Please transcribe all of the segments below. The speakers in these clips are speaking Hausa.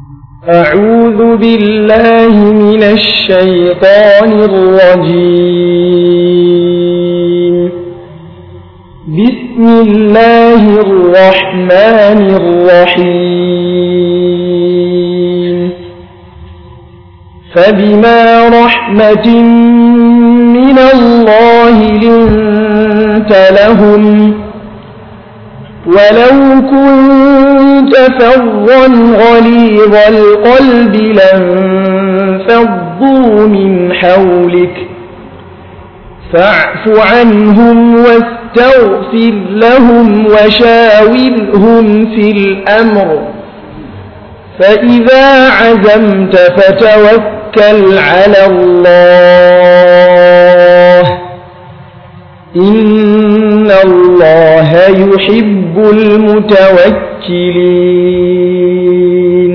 أعوذ بالله من الشيطان الرجيم بسم الله الرحمن الرحيم فبما رحمة من الله لنت لهم ولو كنت فظا غليظ القلب لانفضوا من حولك فاعف عنهم واستغفر لهم وشاورهم في الأمر فإذا عزمت فتوكل على الله إن الله يحب المتوكلين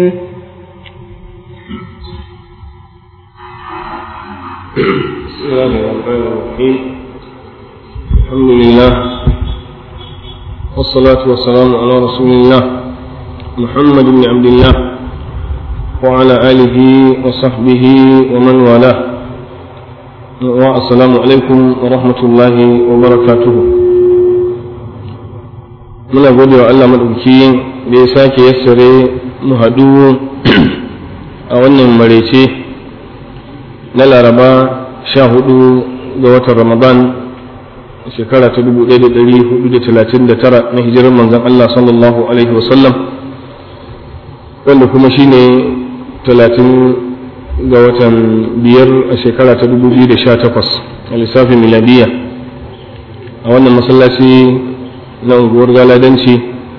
بسم الله الرحمن الرحيم الحمد لله والصلاة والسلام على رسول الله محمد بن عبد الله وعلى آله وصحبه ومن والاه والسلام عليكم ورحمة الله وبركاته muna gode wa Allah maɗauki da ya sake yassare mu haɗu a wannan marece na laraba sha hudu ga watan ramadan shekara ta dubu ɗaya da ɗari hudu da talatin da tara na hijirar manzan Allah sallallahu alaihi wasallam wanda kuma shine talatin ga watan biyar a shekara ta dubu biyu da sha takwas a lissafin miladiya a wannan masallaci na unguwar galadanci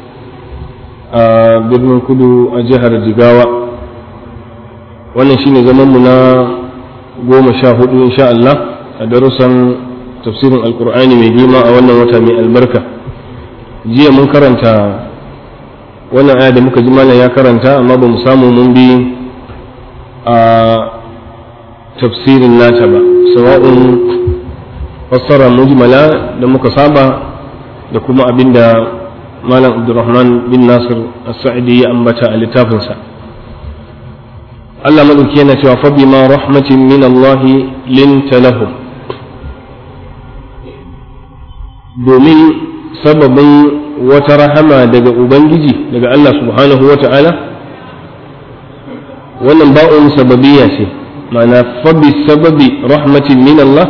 a birnin kudu a jihar jigawa wannan shine zamanmu na goma sha hudu insha Allah a darussan tafsirin alkur'ani mai girma a wannan wata mai albarka jiya mun karanta wannan aya da muka ji malam ya karanta amma ba mu samu mun bi a tafsirin nata ba sawa'un fassara mujmala da muka saba da kuma abinda malam abdurrahman bin nasir as-sa'idi ya ambata a littafinsa Allah madauki yana cewa fa bima rahmatin min Allah linta lahum domin sababin wata rahama daga ubangiji daga Allah subhanahu wa ta'ala wannan ba'un sababiyya ce ma'ana fa bi sababi rahmatin min Allah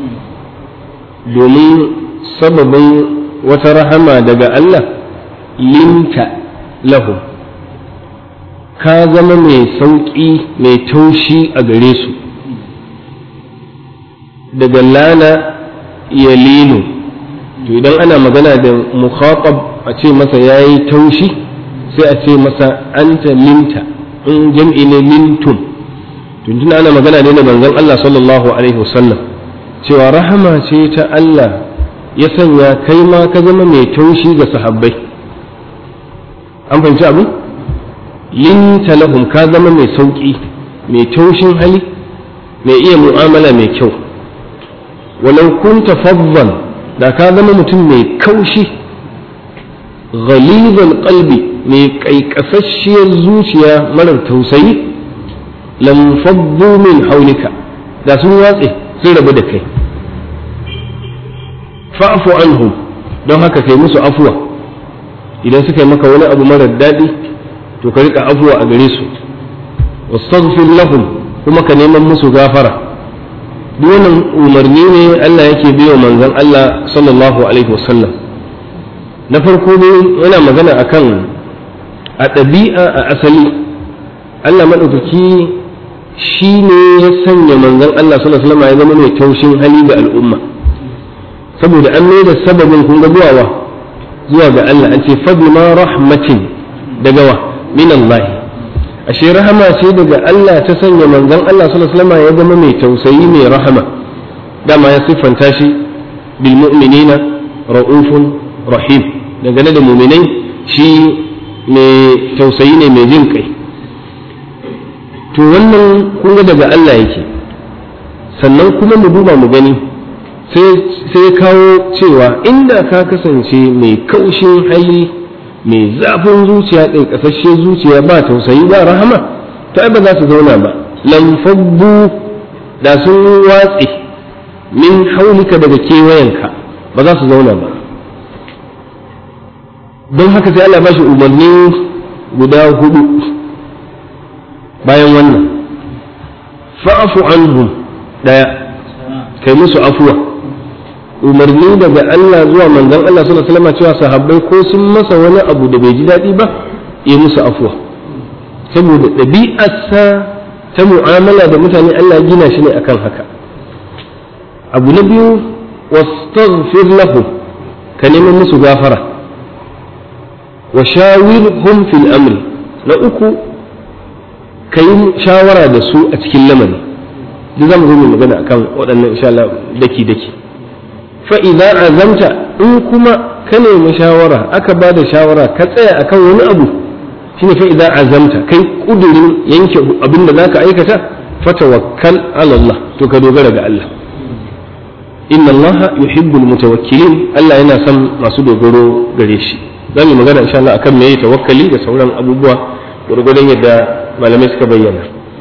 domin sababin wata rahama daga Allah linta lahum ka zama mai sauƙi mai taushi a gare su daga lana ya lino to idan ana magana da mukhatab a ce masa ya yi taushi sai a ce masa anta linta in jam'i ne lintum tun ana magana ne da manzon Allah sallallahu alaihi wasallam cewa rahama ce ta Allah ya sanya kai ma ka zama mai taushi ga sahabbai an fahimci abin linta lahum ka zama mai sauƙi mai taushin hali mai iya mu'amala mai kyau walau kunta faddan da ka zama mutum mai kaushi ghalizal qalbi mai kaikasasshiyar zuciya marar tausayi lam faddu min haulika da sun watse sun rabu da kai fa'fu anhum don haka kai musu afuwa idan suka yi maka wani abu marar daɗi to ka rika afuwa a gare su wastaghfir lahum kuma ka neman musu gafara duk wannan umarni ne Allah yake biyo manzon Allah sallallahu alaihi wasallam na farko ne yana magana akan a ɗabi'a a asali Allah maɗaukaki shi ne ya sanya manzon Allah sallallahu alaihi wasallam ya zama mai taushin hali ga al'umma saboda an mai da sababin kun ga zuwa zuwa ga Allah an ce fa bima rahmatin daga wa min Allah ashe rahama ce daga Allah ta sanya manzon Allah sallallahu alaihi wasallam ya zama mai tausayi mai rahama dama ya siffanta shi bil mu'minina ra'ufun rahim dangane da mu'minai shi mai tausayi ne mai jin kai to wannan kun ga daga Allah yake sannan kuma mu duba mu gani sai kawo cewa inda ka kasance mai kaushin hali mai zafin zuciya ƙasashe zuciya ba tausayi ba rahama to ai ba za su zauna ba lam fabbu da sun watse min haulika daga kewayenka ba za su zauna ba don haka sai Allah ba shi umarni guda hudu bayan wannan fa'afu anhum daya kai musu afuwa umarni daga Allah zuwa manzon Allah sallallahu alaihi wasallam cewa sahabbai ko sun masa wani abu da bai ji daɗi ba yi musu afuwa saboda ɗabi'arsa ta mu'amala da mutane Allah gina shi ne akan haka abu na biyu wastaghfir lahum ka neman musu gafara wa shawirhum fil amri na uku ka yi shawara da su a cikin lamari duk zamu zo mu magana akan waɗannan insha Allah daki daki fa idza azamta in kuma ka nemi shawara aka ba da shawara ka tsaya akan wani abu shine fa idza azamta kai kudurin yanke abin da zaka aikata fatawakkal ala Allah to ka dogara ga Allah inna Allah yuhibbul mutawakkilin Allah yana son masu dogaro gare shi zamu magana insha Allah akan meye tawakkali da sauran abubuwa gurgurdan yadda malamai suka bayyana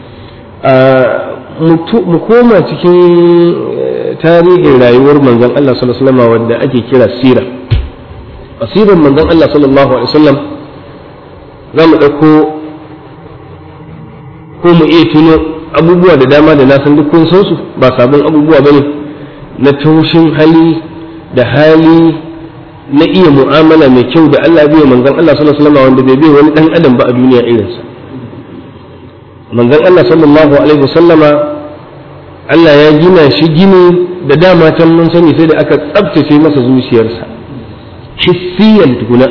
mu koma cikin tarihin rayuwar manzon Allah sallallahu alaihi wasallam wanda ake kira sira asirin manzon Allah sallallahu alaihi wasallam za mu ɗauko ko mu iya tuno abubuwa da dama da na san duk kun san su ba sabon abubuwa bane na taushin hali da hali na iya mu'amala mai kyau da Allah biya manzon Allah sallallahu alaihi wasallam wanda bai bai wani dan adam ba a duniya irinsa manzon Allah sallallahu alaihi wasallama Allah ya gina shi gini da dama can mun sani sai da aka tsabtace masa zuciyarsa hissiyan tukuna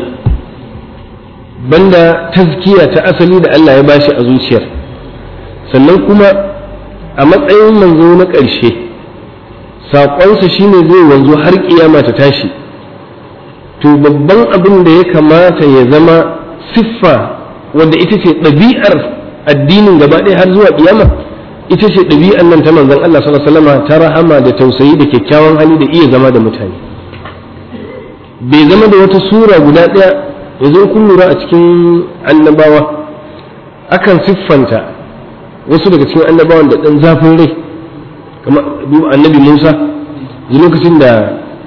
banda tazkiya ta asali da Allah ya bashi a zuciyar sannan kuma a matsayin manzo na ƙarshe saƙonsa shine zai wanzu har ƙiyama ta tashi to babban abin da ya kamata ya zama siffa wanda ita ce ɗabi'ar addinin gaba ɗaya har zuwa ƙiyama ita ce ɗabi'ar nan ta manzon Allah sallallahu alaihi wasallam ta rahama da tausayi da kyakkyawan hali da iya zama da mutane bai zama da wata sura guda ɗaya yanzu kun lura a cikin annabawa akan siffanta wasu daga cikin annabawan da ɗan zafin rai kamar annabi musa lokacin da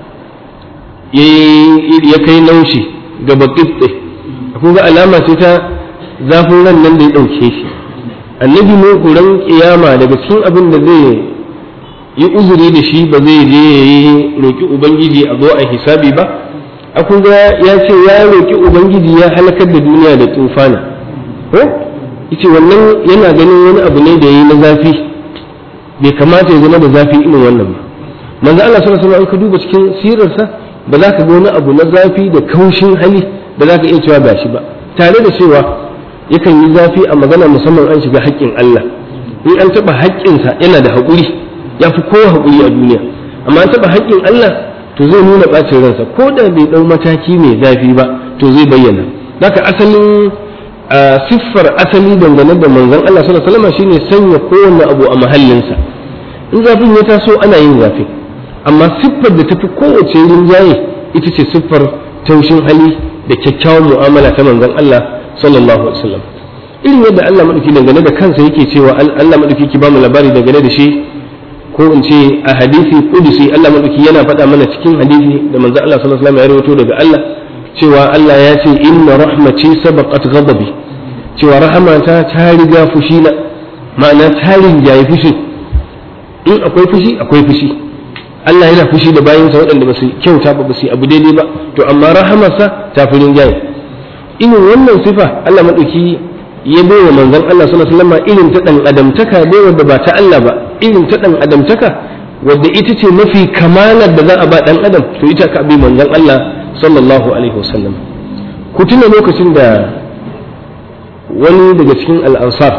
ya kai naushi ga baƙiɓe kun ga alama ce ta zafin ran nan da ya ɗauke shi annabi nuhu ran kiyama daga cikin abin da zai yi uzuri da shi ba zai je ya yi roƙi ubangiji a zo a hisabi ba akwai ga ya ce ya roƙi ubangiji ya halakar da duniya da tufana ko yace wannan yana ganin wani abu ne da yayi na zafi bai kamata ya zama da zafi irin wannan ba manzo Allah sallallahu alaihi wasallam ka duba cikin sirarsa ba za ka ga wani abu na zafi da kaushin hali da za ka iya cewa ba shi ba tare da cewa yakan yi zafi a magana musamman an shiga haƙƙin Allah in an taɓa haƙƙinsa yana da haƙuri ya fi kowa haƙuri a duniya amma an taɓa haƙƙin Allah to zai nuna ɓacin ransa ko da bai ɗau mataki mai zafi ba to zai bayyana haka asalin siffar asali dangane da manzon Allah sallallahu alaihi wasallam shine sanya kowanne abu a mahallinsa in zafin ya taso ana yin zafi amma siffar da tafi kowace rinjaye ita ce siffar taushin hali da kyakkyawan mu'amala ta manzon Allah sallallahu alaihi wasallam irin yadda Allah madauki dangane da kansa yake cewa Allah madauki ki ba mu labari dangane da shi ko in ce a hadisi kudusi Allah madauki yana faɗa mana cikin hadisi da manzo Allah sallallahu alaihi wasallam ya rawaito daga Allah cewa Allah ya ce inna rahmati sabaqat ghadabi cewa rahamata ta riga fushi na ma'ana ta rinjaye fushi in akwai fushi akwai fushi Allah yana fushi da bayinsa waɗanda ba su kyauta ba ba su abu daidai ba to amma rahamarsa ta fi rinjaye irin wannan sifa Allah madauki ya bai wa manzon Allah sallallahu alaihi wasallam irin ta dan adamtaka dai wanda ba ta Allah ba irin ta dan adamtaka wadda ita ce mafi kamalar da za a ba dan adam to ita ka bi manzon Allah sallallahu alaihi wasallam ku tuna lokacin da wani daga cikin al'ansar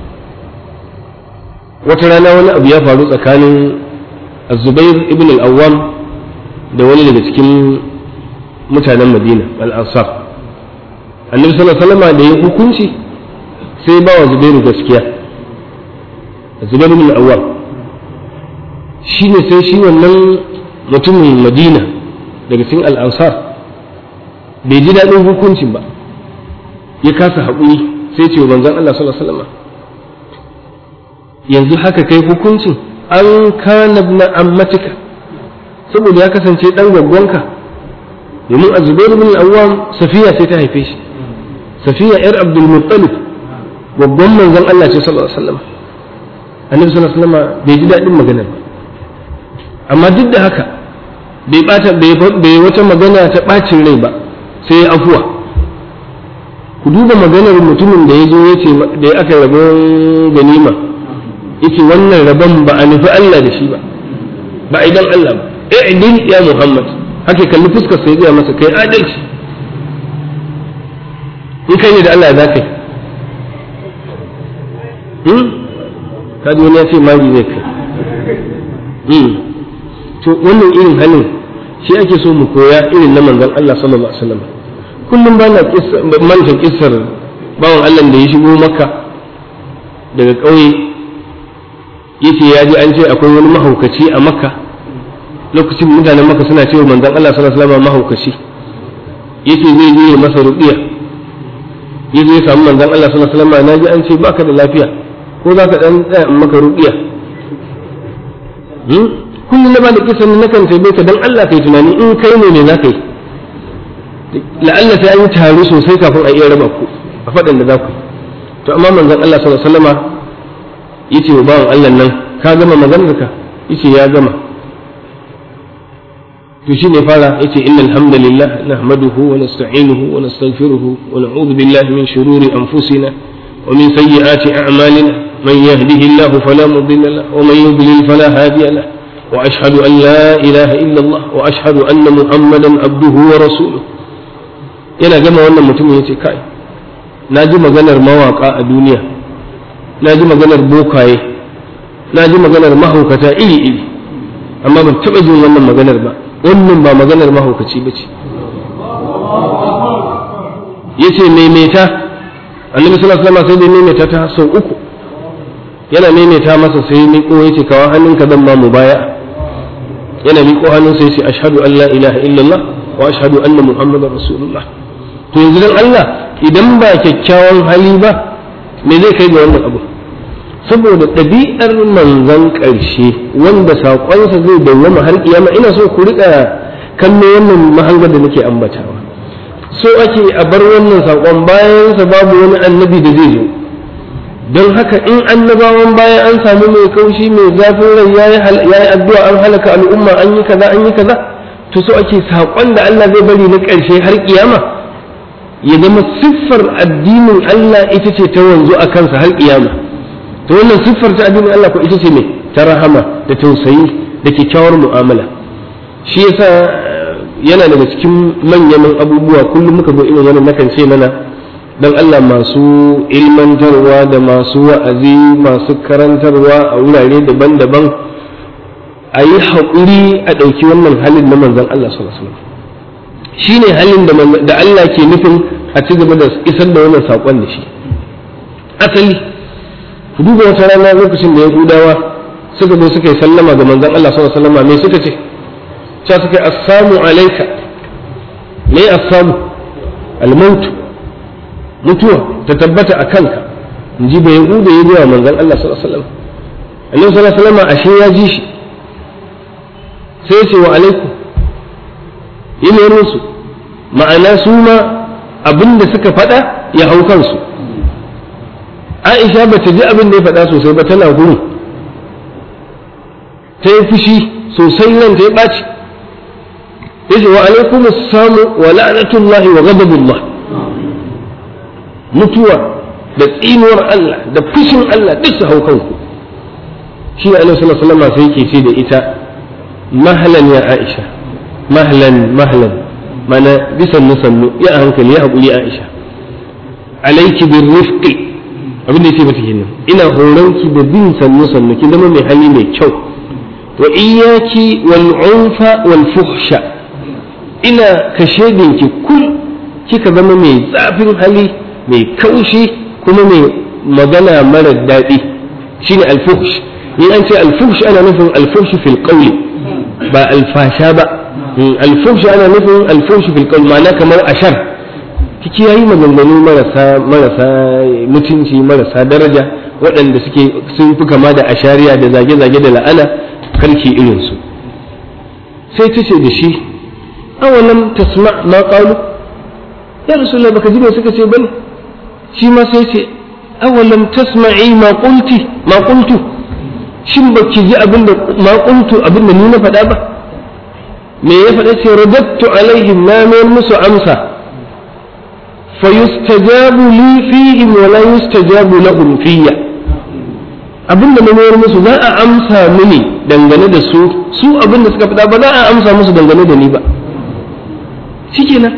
wata rana wani abu ya faru tsakanin zubair ibn al-awwam da wani daga cikin mutanen madina al'ansar annabi sallallahu alaihi wasallam da ya hukunci sai ba wa zubairu gaskiya zubairu bin awwal shi ne sai shi wannan mutumin madina daga cikin al'ansar bai ji daɗin hukuncin ba ya kasa haƙuri sai ce wa manzon Allah sallallahu alaihi wasallam yanzu haka kai hukuncin an kana na ammatika saboda ya kasance dan gwaggwanka domin a zubairu bin awwam safiya sai ta haife shi safiya yar abdul muttalib babban manzon Allah ce sallallahu alaihi wasallam annabi sallallahu alaihi wasallam bai ji dadin magana ba amma duk da haka bai bata bai wata magana ta bacin rai ba sai ya afuwa ku duba maganar mutumin da ya zo ya ce da aka rabon ganima yake wannan rabon ba a nufi Allah da shi ba ba idan Allah ba i'dil ya Muhammad haka kalli fuskar sai ya masa kai adalci in kai ne da Allah za ka yi kaji wani ya ce magi zai kai to wannan irin halin shi ake so mu koya irin na manzon Allah sallallahu alaihi wasallam kullum ba na manta kissar bawan Allah da ya shigo makka daga ƙauye yace ya ji an ce akwai wani mahaukaci a makka lokacin mutanen makka suna cewa manzon Allah sallallahu alaihi wasallam mahaukaci yace zai je masa ruqiya yaje ya samu manzon Allah sallallahu alaihi wasallam naji an ce baka da lafiya ko za ka dan tsaya in maka ruqiya kullum na ba da kisan na kan tabe ka dan Allah kai tunani in kai ne ne za ka yi la'alla sai an yi taro sosai kafin a iya raba ku a faɗin da za ku to amma manzon Allah sallallahu alaihi wasallama yace wa bawan Allah nan ka gama maganar ka yace ya gama to shi ne fara yace innal hamdalillah nahmaduhu wa nasta'inuhu wa nastaghfiruhu wa na'udhu billahi min shururi anfusina wa min sayyiati a'malina من يهده الله فلا مضل له ومن يضلل فلا هادي له واشهد ان لا اله الا الله واشهد ان محمدا عبده ورسوله yana gama wannan mutumin ya ce kai na ji maganar mawaka a duniya na ji maganar bokaye na ji maganar mahaukata iri-iri amma ban taɓa jin wannan maganar ba wannan ba maganar mahaukaci ba ce ya ce maimaita annabi sallallahu alaihi wasallam sai dai maimaita ta sau uku yana maimaita masa sai miƙo ya ce kawo hannunka zan ma mu baya yana miƙo hannun sai ce ashhadu an la ilaha illallah wa ashhadu anna muhammadar rasulullah to yanzu dan Allah idan ba kyakkyawan hali ba me zai kai ga wannan abu saboda ɗabi'ar manzon ƙarshe wanda saƙonsa zai dawwama har kiyama ina so ku riƙa kallo wannan mahangar da nake ambatawa so ake a bar wannan saƙon bayansa babu wani annabi da zai zo don haka in annabawan bayan an samu mai kaushi mai zafin rai ya yi addu'a an halaka al'umma an yi kaza an yi kaza to so ake saƙon da Allah zai bari na ƙarshe har kiyama ya zama siffar addinin Allah ita ce ta wanzu a kansa har kiyama to wannan siffar ta addinin Allah ko ita ce mai ta rahama da tausayi da kyakkyawar mu'amala shi yasa yana daga cikin manyan abubuwa kullum muka zo irin wannan nakan ce mana dan Allah masu ilmantarwa da masu wa'azi masu karantarwa a wurare daban-daban a yi haƙuri a ɗauki wannan halin na manzon Allah sallallahu alaihi wasallam shi ne halin da Allah ke nufin a ci gaba da isar da wannan saƙon da shi asali ku duba wata rana lokacin da yahudawa suka zo suka yi sallama ga manzon Allah sallallahu alaihi wasallam me suka ce cewa suka yi assamu alaika me assamu almaut mutuwa ta tabbata a kanka in ji bai yahuda ya zuwa manzon Allah sallallahu alaihi wasallam annabi sallallahu alaihi wasallam ashe ya ji shi sai ce wa alaikum yi musu ma'ana su ma abin da suka faɗa ya hau kansu aisha ba ta ji abin da ya faɗa sosai ba tana guri ta yi fushi sosai nan ta yi ɓaci ya ce wa alaikum samu wa la'anatullahi wa ghadabullah mutuwa da tsinuwar Allah da fushin Allah duk su hau kanku shi ne alaihi sallallahu alaihi wasallam sai yake ce da ita mahlan ya aisha mahlan mahlan mana bisan nusannu ya hankali ya haƙuri aisha alaiki bin rifqi abin da yake mata kenan ina horonki da bin sannu sannu ki zama mai hali mai kyau wa iyaki wal unfa wal fuhsha ina kashe dinki kul kika zama mai zafin hali mai kaushi kuma mai magana mara daɗi shine al fuhsh in an ce al fuhsh ana nufin al fuhsh fil qawli ba al fasha ba al fuhsh ana nufin al fuhsh fil qawli ma'ana kamar ashar kiki yayi maganganu marasa marasa mutunci marasa daraja waɗanda suke sun fi kama da ashariya da zage-zage da la'ana karki irinsu sai ta ce da shi awalam tasma ma qalu ya rasulullah baka ji me suka ce bane shi ma sai ce awalam tasma'i ma qulti ma qultu shin baki ji abinda ma qultu abinda ni na faɗa ba me ya faɗa ce radattu alaihim na mayar musu amsa fa yustajabu li fihim wa la yustajabu lahum fiyya abinda na mayar musu za a amsa mini dangane da su su abinda suka faɗa ba za a amsa musu dangane da ni ba shikenan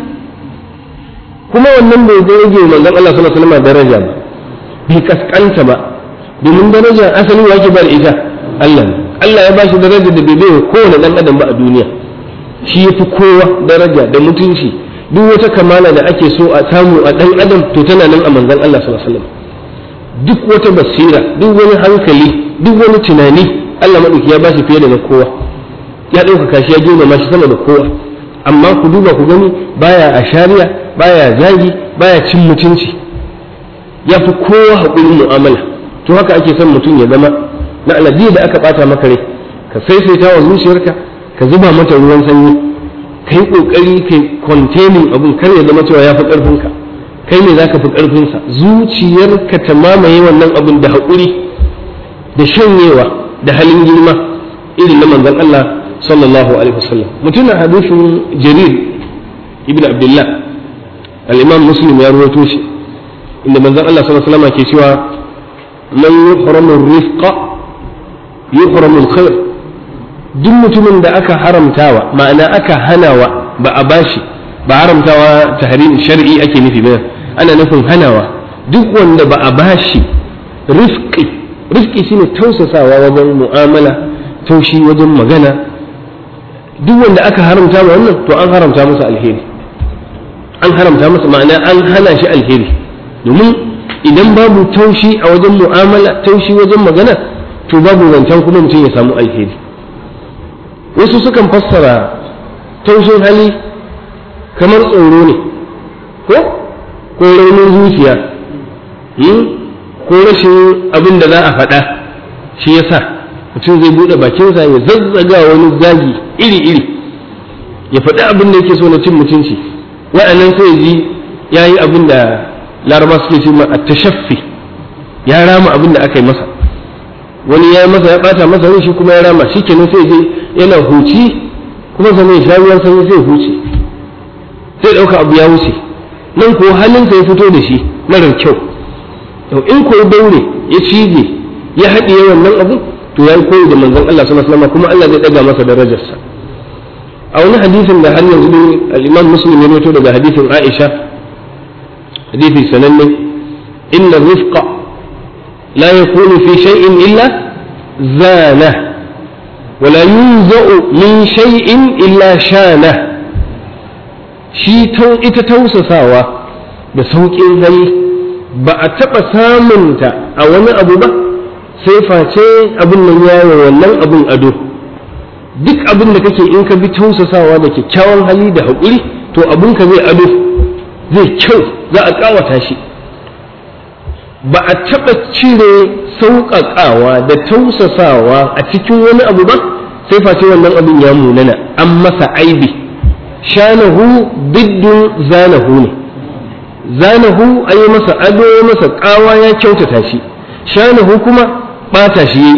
kuma wannan bai zai rage manzon Allah sallallahu alaihi wasallam daraja ba bai kaskanta ba domin daraja asali wa yake ba da ita Allah ne Allah ya bashi daraja da bai bai kowane dan adam ba a duniya shi yafi kowa daraja da mutunci duk wata kamala da ake so a samu a dan adam to tana nan a manzon Allah sallallahu alaihi wasallam duk wata basira duk wani hankali duk wani tunani Allah madauki ya bashi fiye da na kowa ya ɗaukaka shi ya girmama shi sama da kowa amma ku duba ku gani baya a shari'a baya zagi baya cin mutunci ya fi kowa haƙurin mu'amala to haka ake son mutum ya zama na aladi da aka ɓata maka rai ka saisaita wa zuciyarka ka zuba mata ruwan sanyi ka yi ƙoƙari ka containing abun kar ya zama cewa ya fi ƙarfinka kai ne za ka fi ƙarfinsa zuciyarka ta mamaye wannan abun da haƙuri da shanyewa da halin girma irin na manzon Allah sallallahu alaihi wasallam mutumin hadisin jarir ibn abdullah al-imam muslim ya rawaito shi inda manzon Allah sallallahu alaihi wasallam ke cewa man yuhramu rifqa yuhramu al-khair duk mutumin da aka haramtawa ma'ana aka hanawa ba a bashi ba haramtawa tahrim shar'i ake nufi ba ana nufin hanawa duk wanda ba a bashi rifqi rifqi shine tausasawa wajen mu'amala taushi wajen magana duk wanda aka haramta ma wannan to an haramta masa alheri an haramta masa ma'ana an hana shi alheri domin idan babu taushi a wajen mu'amala taushi wajen magana to babu zancen kuma mutum ya samu alheri wasu sukan fassara taushin hali kamar tsoro ne ko ko raunin zuciya ko rashin abin da za a faɗa shi yasa mutum zai buɗe bakinsa ya zazzaga wani zagi iri-iri ya faɗi abin da yake so na cin mutunci wa'annan sai ji ya yi abin da laraba suke ce ma a tashaffi ya rama abin da aka yi masa wani ya masa ya ɓata masa rai shi kuma ya rama shi kenan sai je yana huci kuma sannan ya sha ruwan sanyi sai huce sai ɗauka abu ya wuce nan ko halinsa ya fito da shi marar kyau in ko ya daure ya cije ya haɗiye wannan abu to ya yi koyi da manzon Allah sallallahu alaihi wasallam kuma Allah zai daga masa darajarsa a wani hadisin da har yanzu ne al-Imam Muslim ya rawaito daga hadisin Aisha hadisi sananne inna rifqa la yakunu fi shay'in illa zana ولا ينزع من شيء إلا شانه shi ita tausasawa da sauƙin hali ba a taɓa samunta a wani abu ba sai face abin nan yawo wannan abin ado duk abin da kake in ka bi tausasawa da kyakkyawan hali da haƙuri to abin ka zai ado zai kyau za a ƙawata shi ba a taɓa cire sauƙaƙawa da tausasawa a cikin wani abu ba sai face wannan abin ya munana an masa aibi shanahu biddun zanahu ne zanahu an yi masa ado ya masa ƙawa ya kyautata shi shanahu kuma ɓata shi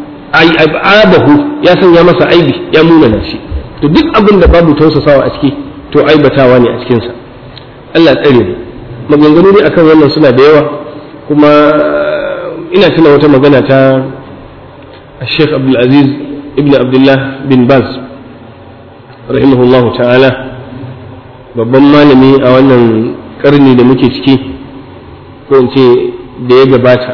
abahu ya sanya masa aibi ya munana shi to duk abin da babu tausasawa a ciki to aibatawa ne a cikinsa Allah tsare mu maganganu ne akan wannan suna da yawa kuma ina tuna wata magana ta Sheikh Abdul Aziz ibn Abdullah bin Baz rahimahullahu ta'ala babban malami a wannan karni da muke ciki ko in ce da ya gabata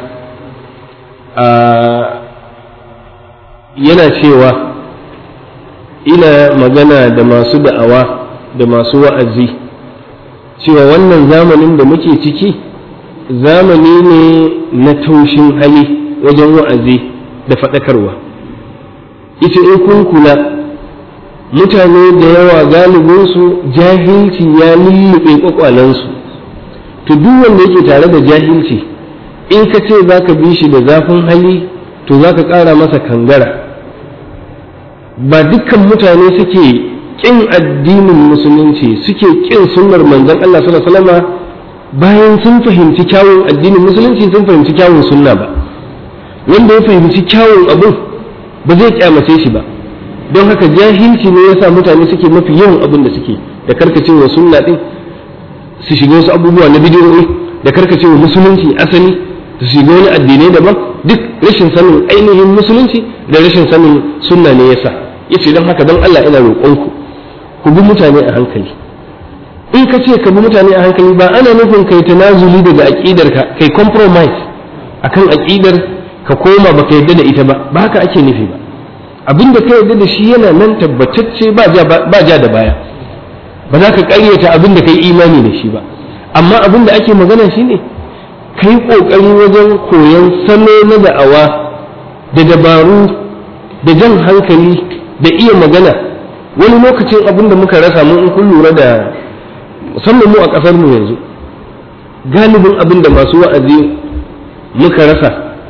yana cewa ina magana da masu da'awa da masu wa'azi cewa wannan zamanin da muke ciki zamani ne na taushin hali wajen wa'azi da faɗakarwa ita in kun kula mutane da yawa galibinsu jahilci ya lullube kwakwalensu to duk wanda yake tare da jahilci in ka ce za ka bi shi da zafin hali to za ka ƙara masa kangara ba dukkan mutane suke ƙin addinin musulunci suke ƙin sunnar manzon Allah sallallahu alaihi wasallam bayan sun fahimci kyawun addinin musulunci sun fahimci kyawun sunna ba wanda ya fahimci kyawun abin ba zai kyamace shi ba don haka jahilci ne yasa mutane suke mafi yawan abin da suke da karkacewa sunna din su shiga wasu abubuwa na bidiyoyi da karkacewa musulunci asali su shiga wani addinai daban duk rashin sanin ainihin musulunci da rashin sanin sunna ne yasa yace don haka don Allah ina roƙonku ku bi mutane a hankali in ka ce ka bi mutane a hankali ba ana nufin kai tanazuli daga aqidar ka kai compromise akan aqidar ka koma baka yadda da ita ba ba haka ake nufi ba abinda ka yadda da shi yana nan tabbatacce ba ja da baya ba za ka ƙaryata abin da ka yi imani da shi ba amma abin da ake magana shi ne ka yi ƙoƙari wajen koyon salo na da'awa da dabaru da jan hankali da iya magana wani lokacin abin da muka rasa mun in kun lura da musamman mu a ƙasar mu yanzu galibin abin da masu wa'azi muka rasa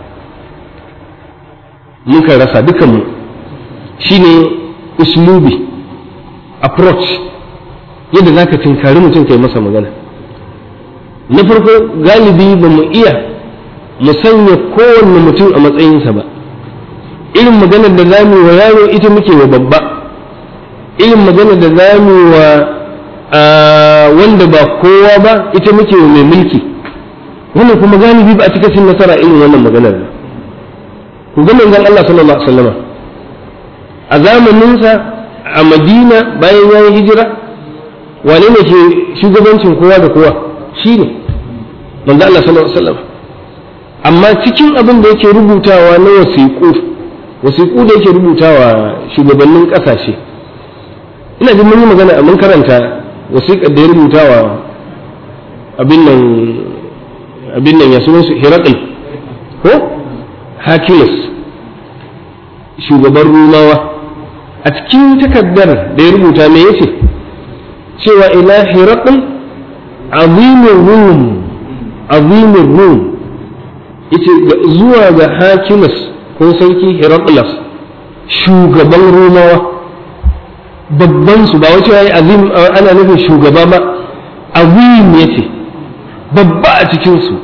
muka rasa dukanmu shine uslubi approach yadda za ka tinkari mutum kai masa magana na farko galibi ba mu iya mu sanya kowanne mutum a matsayinsa ba irin maganar da za mu wa yaro ita muke wa babba irin maganar da za mu wa wanda ba kowa ba ita muke wa mai mulki wannan kuma galibi ba a cika cin nasara irin wannan maganar ba ku ga manzon Allah sallallahu alaihi wasallam a zamaninsa a Madina bayan ya yi hijira wane ne ke shugabancin kowa da kowa shi ne manzo Allah sallallahu alaihi wasallam amma cikin abin da yake rubutawa na wasiƙu wasiƙu da yake rubutawa shugabannin ƙasashe ina jin mun yi magana mun karanta wasiƙar da ya rubutawa abin nan abin nan ya sunan su Hirakul ko Hakimus shugaban Rumawa a cikin takardar da ya rubuta me yace cewa ila hiraqin azimin rum azimin rum yace zuwa ga hakimus ko sarki hiraqlas shugaban romawa babban su ba wace yayi azim ana nufin shugaba ba azim yace babba a cikin su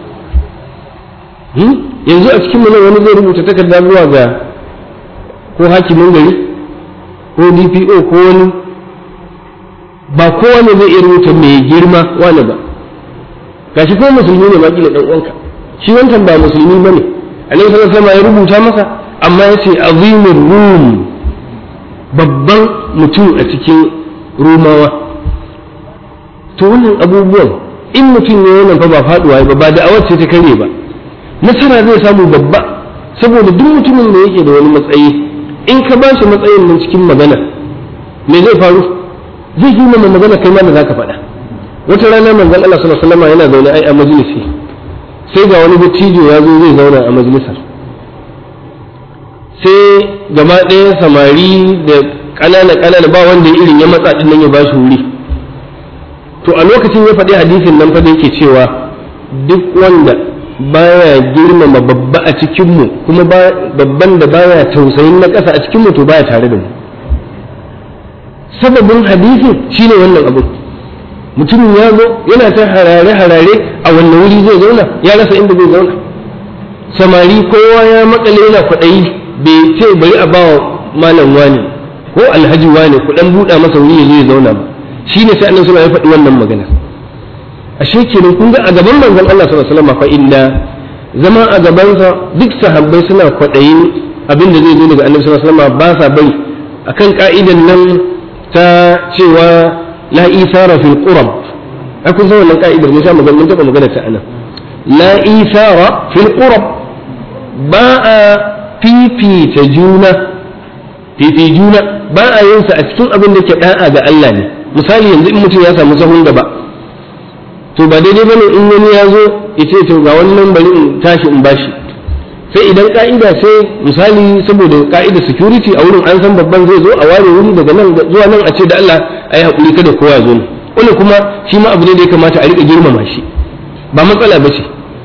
yanzu a cikin nan wani zai rubuta takarda zuwa ga ko hakimin gari ko dpo ko wani ba kowane zai iya rubuta mai girma wani ba gashi ko musulmi ne maki da dan uwanka shi wancan ba musulmi bane annabi sallallahu alaihi ya rubuta masa amma yace azimur rum babban mutum a cikin rumawa to wannan abubuwan in mutum ne wannan fa ba faduwa ba ba da ce ta kare ba nasara zai samu babba saboda duk mutumin da yake da wani matsayi in ka ba shi matsayin nan cikin magana me zai faru zai yi mana magana kai ma da zaka faɗa wata rana manzon Allah sallallahu alaihi wasallam yana zaune ai a majalisi sai ga wani dattijo ya zo zai zauna a majalisar sai gaba ɗaya samari da ƙanana ƙanana ba wanda irin ya matsa din nan ya bashi wuri to a lokacin ya faɗi hadisin nan fa da yake cewa duk wanda baya girmama babba a cikinmu kuma babban da baya tausayin na ƙasa a cikinmu to baya tare da mu sababin hadisin shine wannan abu mutumin ya zo yana ta harare-harare a wannan wuri zai zauna ya rasa inda zai zauna samari kowa ya makale yana kwaɗayi bai ce bari a bawa malam wani ko alhaji wani ku dan buɗa masa wuri ya zo ya zauna ba shine sai annabi sallallahu ya faɗi wannan magana ashe kenan kun ga a gaban manzon Allah sallallahu alaihi wasallam fa inda zama a gabansa duk sahabbai suna kwaɗayin abin da zai zo daga annabi sallallahu alaihi wasallam ba sa bari akan ka'idan nan ta cewa la isara fil qurab ai kun san wannan ka'idar ne sai magana mun taba magana ta anan la isara fil qurab ba a fifita juna fifi juna ba a yin sa a cikin abin da ke da'a ga Allah ne misali yanzu in mutum ya samu sahun gaba to ba daidai bane in wani ya zo ya ce to ga wannan bari in tashi in bashi sai idan ka'ida sai misali saboda ka'ida security a wurin an san babban zai zo a ware wuri daga nan zuwa nan a ce da Allah a yi haƙuri kada kowa ya zo ne wani kuma shi ma abu ne da ya kamata a riƙa girmama shi ba matsala ba ce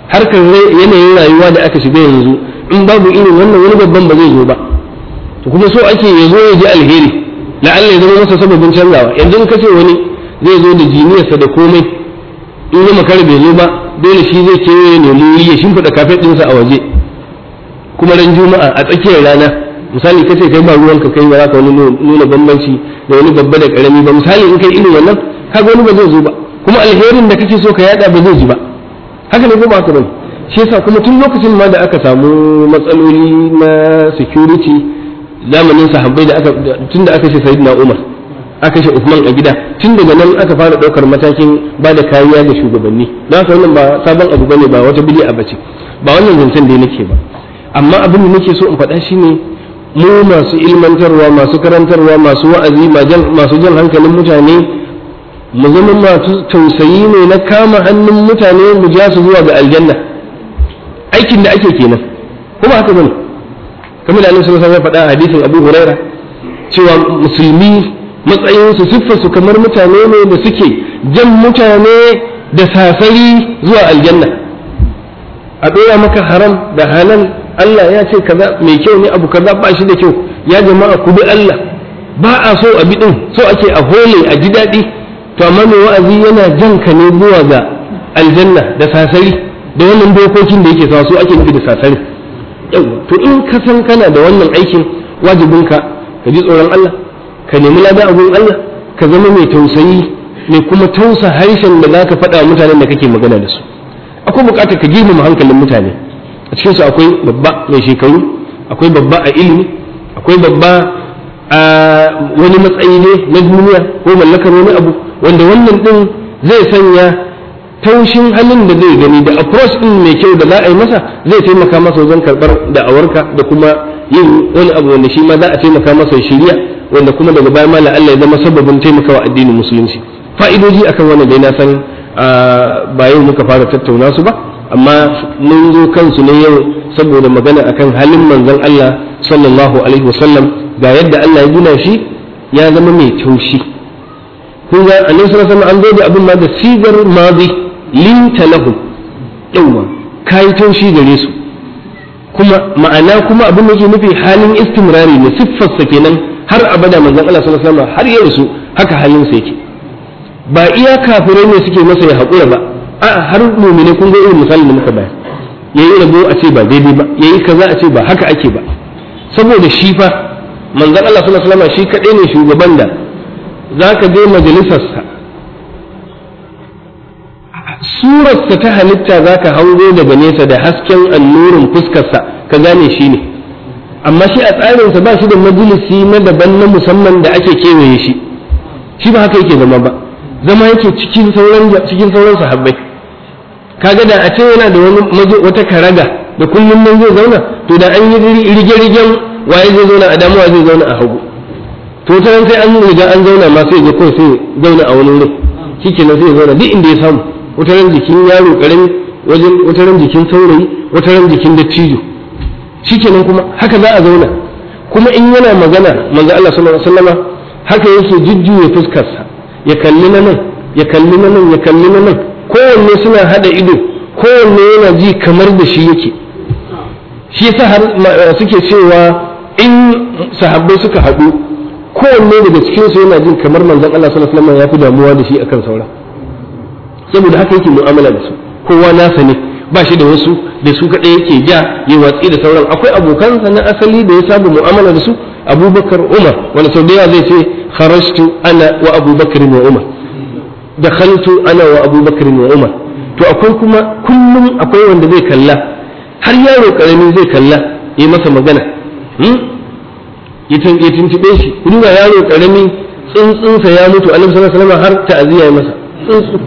harkar yanayin rayuwa da aka shiga yanzu in babu irin wannan wani babban ba zai zo ba to kuma so ake ya zo ya ji alheri la'alla ya zama masa sababin canzawa yanzu in ka ce wani zai zo da jiniyarsa da komai in ya makara bai zo ba dole shi zai ce ya nemi ya shimfiɗa kafet ɗinsa a waje kuma ran juma'a a tsakiyar rana misali kace kai ba ruwanka kai ba za ka wani nuna bambanci da wani babba da karami ba misali in kai irin wannan kaga wani ba zai zo ba kuma alherin da kake so ka yada ba zai ji ba haka ne ko ba haka bane shi yasa kuma tun lokacin ma da aka samu matsaloli na security zamanin sahabbai da aka tun da aka ce sayyidina Umar aka ce Uthman a gida tun daga nan aka fara daukar matakin ba da kariya ga shugabanni don haka wannan ba sabon abu bane ba wata bid'a bace ba wannan zancen da nake ba amma abin da nake so in faɗa shine mu masu ilmantarwa masu karantarwa masu wa'azi masu jan hankalin mutane mu zama masu tausayi ne na kama hannun mutane mu ja su zuwa ga aljanna aikin da ake kenan kuma haka bane kamar da Annabi sallallahu alaihi wasallam faɗa a hadisin Abu Huraira cewa musulmi matsayinsu siffarsu kamar mutane ne da suke jan mutane da sasari zuwa aljanna a ɗora maka haram da halal Allah ya ce kaza mai kyau ne abu kaza ba shi da kyau ya jama'a ku bi Allah ba a so a bi din so ake a hole a ji daɗi to amma mai wa'azi yana jan ka ne zuwa ga aljanna da sasari da wannan dokokin da yake sa su ake nufi da sasari yawa to in ka san kana da wannan aikin wajibinka ka ji tsoron Allah ka nemi lada abun Allah ka zama mai tausayi mai kuma tausa harshen da zaka faɗa mutanen da kake magana da su akwai buƙatar ka girmama hankalin mutane a cikin su akwai babba mai shekaru akwai babba a ilimi akwai babba a wani matsayi ne na duniya ko mallakar wani abu wanda wannan din zai sanya taushin halin da zai gani da approach din mai kyau da za a yi masa zai taimaka masa wajen karɓar da'awarka da kuma yin wani abu wanda shi ma za a taimaka masa shiriya wanda kuma daga baya ma Allah ya zama sababin taimakawa addinin musulunci fa'idoji akan wannan dai na san ba yau muka fara tattauna su ba amma mun zo kansu ne yau saboda magana akan halin manzon Allah sallallahu alaihi wasallam ga yadda Allah ya gina shi ya zama mai taushi kun ga annabi sallallahu alaihi wasallam an zo da abin ma da sigar madi linta lahum yawa kai taushi gare su kuma ma'ana kuma abin da yake nufi halin istimrari ne siffarsa kenan har abada manzon Allah sallallahu alaihi wasallam har ya rasu haka halin sa yake ba iya kafirai ne suke masa ya haƙura ba a har mumine kun ga irin misalin da muka bayar yayi rabo a ce ba daidai ba yayi kaza a ce ba haka ake ba saboda shi fa manzon Allah sallallahu alaihi wasallam shi kadai ne shugaban da zaka je majalisarsa surarsa ta halitta zaka hango daga nesa da hasken annurin fuskarsa ka gane shi ne amma shi a tsarinsa ba shi da majalisi na daban na musamman da ake kewaye shi shi ba haka yake zama ba zama yake cikin sauran cikin sauran sahabbai kaga da a ce yana da wani wata karaga da kullum nan zai zauna to da an yi rige-rigen waye zai zauna a damuwa zai zauna a hagu to ta sai an riga an zauna ma sai ya kawai sai zauna a wani wurin shikenan sai ya zauna duk inda ya samu wata ran jikin yaro karami wajen wata ran jikin saurayi wata ran jikin dattijo shikenan kuma haka za a zauna kuma in yana magana manzo Allah sallallahu alaihi wasallama haka yake jujjuya fuskarsa ya kalli na nan ya kalli na nan ya kalli na nan kowanne suna hada ido kowanne yana ji kamar da shi yake shi yasa har suke cewa in sahabbai suka haɗu kowanne daga cikin su yana jin kamar manzon Allah sallallahu alaihi wasallam ya fi damuwa da shi akan saura saboda haka yake mu'amala da su kowa nasa ne ba shi da wasu da su kaɗai yake ja ya watsi da sauran akwai abokansa na asali da ya saba mu'amala da su abubakar umar wani sau da yawa zai ce kharajtu ana wa abubakar wa umar dakhaltu ana wa abubakar wa umar to akwai kuma kullum akwai wanda zai kalla har yaro karami zai kalla ya masa magana ya tuntube shi ku duba yaro karami tsuntsunsa ya mutu annabi sallallahu alaihi wasallam har ta'aziya ya masa tsuntsu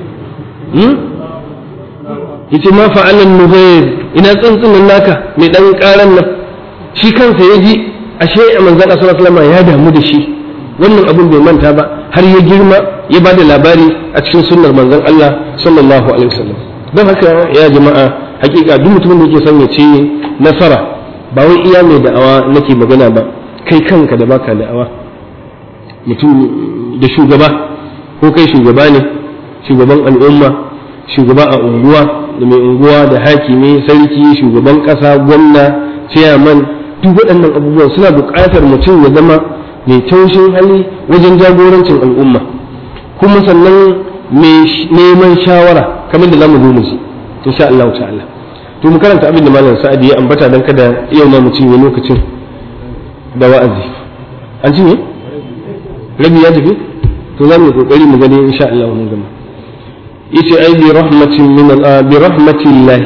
yace ma fa'alan nubayr ina tsuntsun naka mai dan karan nan shi kansa ya ji ashe manzon Allah sallallahu alaihi wasallam ya damu da shi wannan abin bai manta ba har ya girma ya ba da labari a cikin sunnar manzon Allah sallallahu alaihi wasallam don haka ya jama'a hakika duk mutumin da yake son ya ci nasara ba wai iya mai da'awa nake magana ba kai kanka da baka da'awa mutum da shugaba ko kai shugaba ne shugaban al'umma shugaba a unguwa da mai unguwa da hakimi sarki shugaban ƙasa gwamna ciyaman duk waɗannan abubuwan suna buƙatar mutum ya zama mai taushin hali wajen jagorancin al'umma kuma sannan mai neman shawara kamar da zamu zo mu ji insha Allah ta'ala to mu karanta abin da malam sa'adi ya ambata dan kada yau na mu cinye lokacin da wa'azi an cinye rabi ya tafi to za mu yi kokari mu gani insha Allah mun gama yace ai bi rahmatin min bi rahmatillah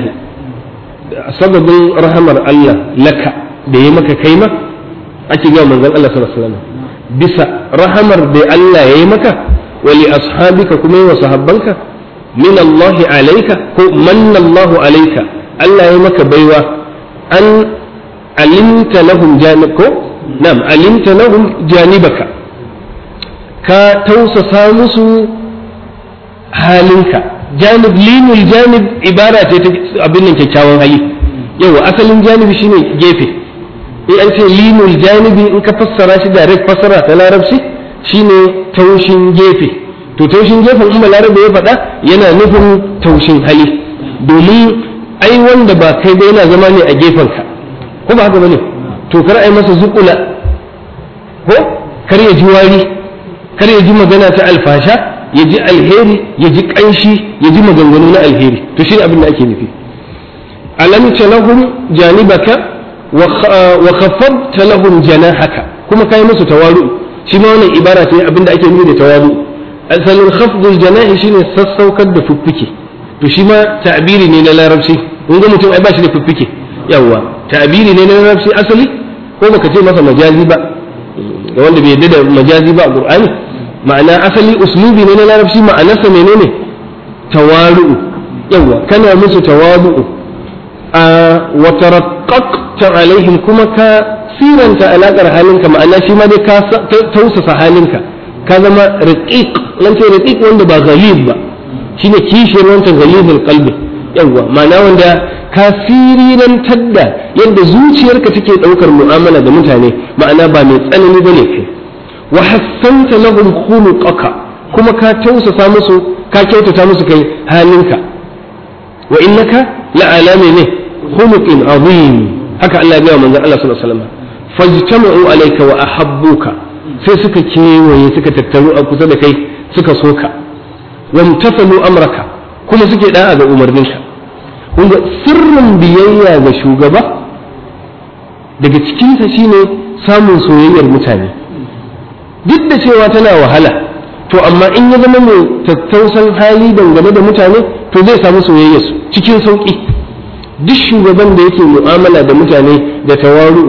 sababin rahamar Allah laka da ya maka kai ma ake ga manzon Allah sallallahu alaihi wasallam bisa rahamar da Allah ya yi maka wa li ashabika kuma wa sahabbanka min Allah alayka ko manna Allah alayka Allah ya maka baiwa an alimta lahum janib ko na'am alimta lahum janibaka ka tausasa musu halinka janib linul janib ibara ce ta abin nan kyakkyawan hali yawa asalin janibi shine gefe in an ce linul janibi in ka fassara shi direct fassara ta larabci shine taushin gefe to taushin gefen in larabe ya faɗa yana nufin taushin hali domin ai wanda ba kai ba yana zama ne a gefenka ko ba haka bane to kar ai masa zukula ko kar ya ji wari kar ya ji magana ta alfasha ya ji alheri ya ji kanshi ya ji maganganu na alheri to shi abin da ake nufi alamta lahum janibaka wa khaffadta lahum janahaka kuma kai musu tawaru shi ma wannan ibara ce abin da ake nufi da tawaru asalin khafdul janahi shine sassaukar da fuffuke to shi ma ta'biri ne na larabci kun ga mutum ai ba shi da fuffuke yawa ta'biri ne na larabci asali ko baka ce masa majazi ba ga wanda bai yarda da majazi ba a qur'ani ma'ana asali uslubi ne na larabci ma'anarsa menene tawaru'u yawa kana musu tawadu'u a wa taraqqaqta alaihim kuma ka siranta alakar halinka ma'ana shi ma dai ka tausasa halinka ka zama raqiq nan ce raqiq wanda ba ghalib ba shine kishiyar wancan ghalibul qalbi yawa ma'ana wanda ka sirirantar da yadda zuciyarka take daukar mu'amala da mutane ma'ana ba mai tsanani bane kai wa hassanta lahum khuluqaka kuma ka tausasa musu ka kyautata musu kai halinka wa innaka la'ala ne khuluqin azim haka Allah ya manzon Allah sallallahu alaihi wasallam fajtama'u alayka wa ahabbuka sai suka kewaye suka tattaru a kusa da kai suka soka wamtasalu amraka kuma suke da'a ga umarninka kunga sirrin biyayya ga shugaba daga cikinsa shine samun soyayyar mutane duk da cewa tana wahala to amma in ya zama mai tattausan hali dangane da mutane to zai samu soyayya su cikin sauƙi duk shugaban da yake mu'amala da mutane da tawaru'u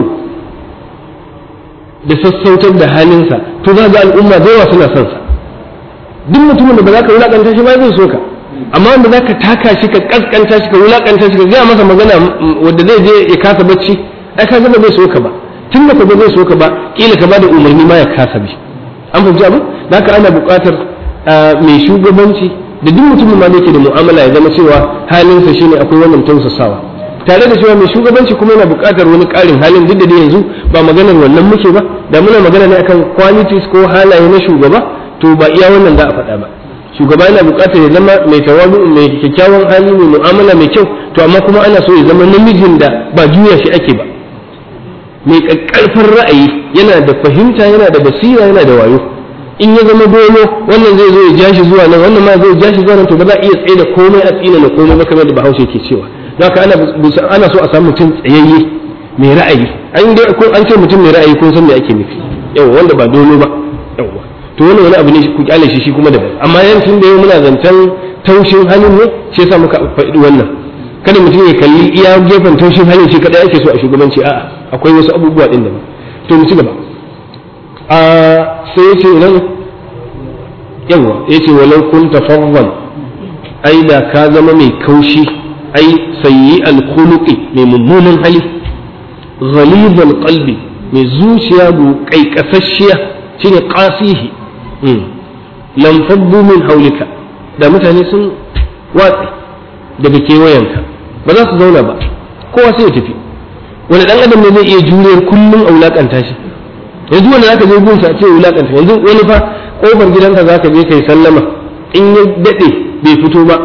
da sassautar da halinsa to za ga al'umma da yawa suna son sa duk mutumin da ba za ka wulakanta shi ba zai so ka amma wanda za ka taka shi ka kaskanta shi ka wulakanta shi ka gaya masa magana wanda zai je ya kasa bacci ai ka ga ba zai so ka ba tun da ka ba zai so ka ba kila ka ba da umarni ma ya kasa bi an fahimci abu da haka ana buƙatar mai shugabanci da duk mutumin ma da yake da mu'amala ya zama cewa halinsa shine akwai wannan tausasawa tare da cewa mai shugabanci kuma yana buƙatar wani ƙarin halin duk da dai yanzu ba maganar wannan muke ba da muna magana ne akan qualities ko halaye na shugaba to ba iya wannan za a faɗa ba shugaba yana buƙatar ya zama mai tawadu mai kyakkyawan hali mai mu'amala mai kyau to amma kuma ana so ya zama namijin da ba juya shi ake ba mai ƙaƙƙarfin ra'ayi yana da fahimta yana da basira yana da wayo in ya zama dolo wannan zai zo ya ja shi zuwa nan wannan ma zai ja shi zuwa nan to ba za a iya tsaye da komai a tsina na komai ba kamar da bahaushe ke cewa haka ana ana so a samu mutum tsayayye mai ra'ayi an dai ko an ce mutum mai ra'ayi kun san me ake nufi yawa wanda ba dolo ba yawa to wannan wani abu ne ku kyale shi shi kuma daban amma yancin da yau muna zancen taushin halin ne shi yasa muka faɗi wannan kada mutum ya kalli iya gefen taushin halin shi kadai ake so a shugabanci a'a akwai wasu abubuwa din da to mu ci gaba a sai ya ce nan yawa ya ce walau kun tafawwan ai da ka zama mai kaushi ai sayi alkhuluqi mai mummunan hali ghalibal qalbi mai zuciya bu kaikasasshiya shine qasihi lam faddu min haulika da mutane sun watsi daga kewayenka ba za su zauna ba kowa sai ya tafi wani dan adam ne zai iya juriyar kullum a wulakanta shi yanzu wanda zaka je gunsa a ce wulakanta yanzu wani fa kofar gidanka zaka je kai sallama in ya dade bai fito ba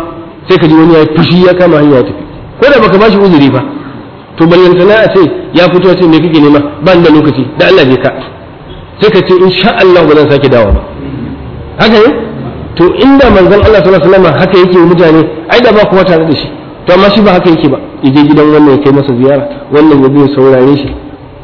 sai ka ji wani ya fushi ya kama hanya ya tafi ko da baka bashi uzuri ba to ballantana a ce ya fito ya ce me kake nema ba da lokaci da Allah je ka sai ka ce insha Allah ba zan sake dawo ba haka ne to inda manzon Allah sallallahu alaihi wasallam haka yake mutane ai da ba kuma tare da shi to amma shi ba haka yake ba yaje gidan wannan ya kai masa ziyara wannan ya biyo saurare shi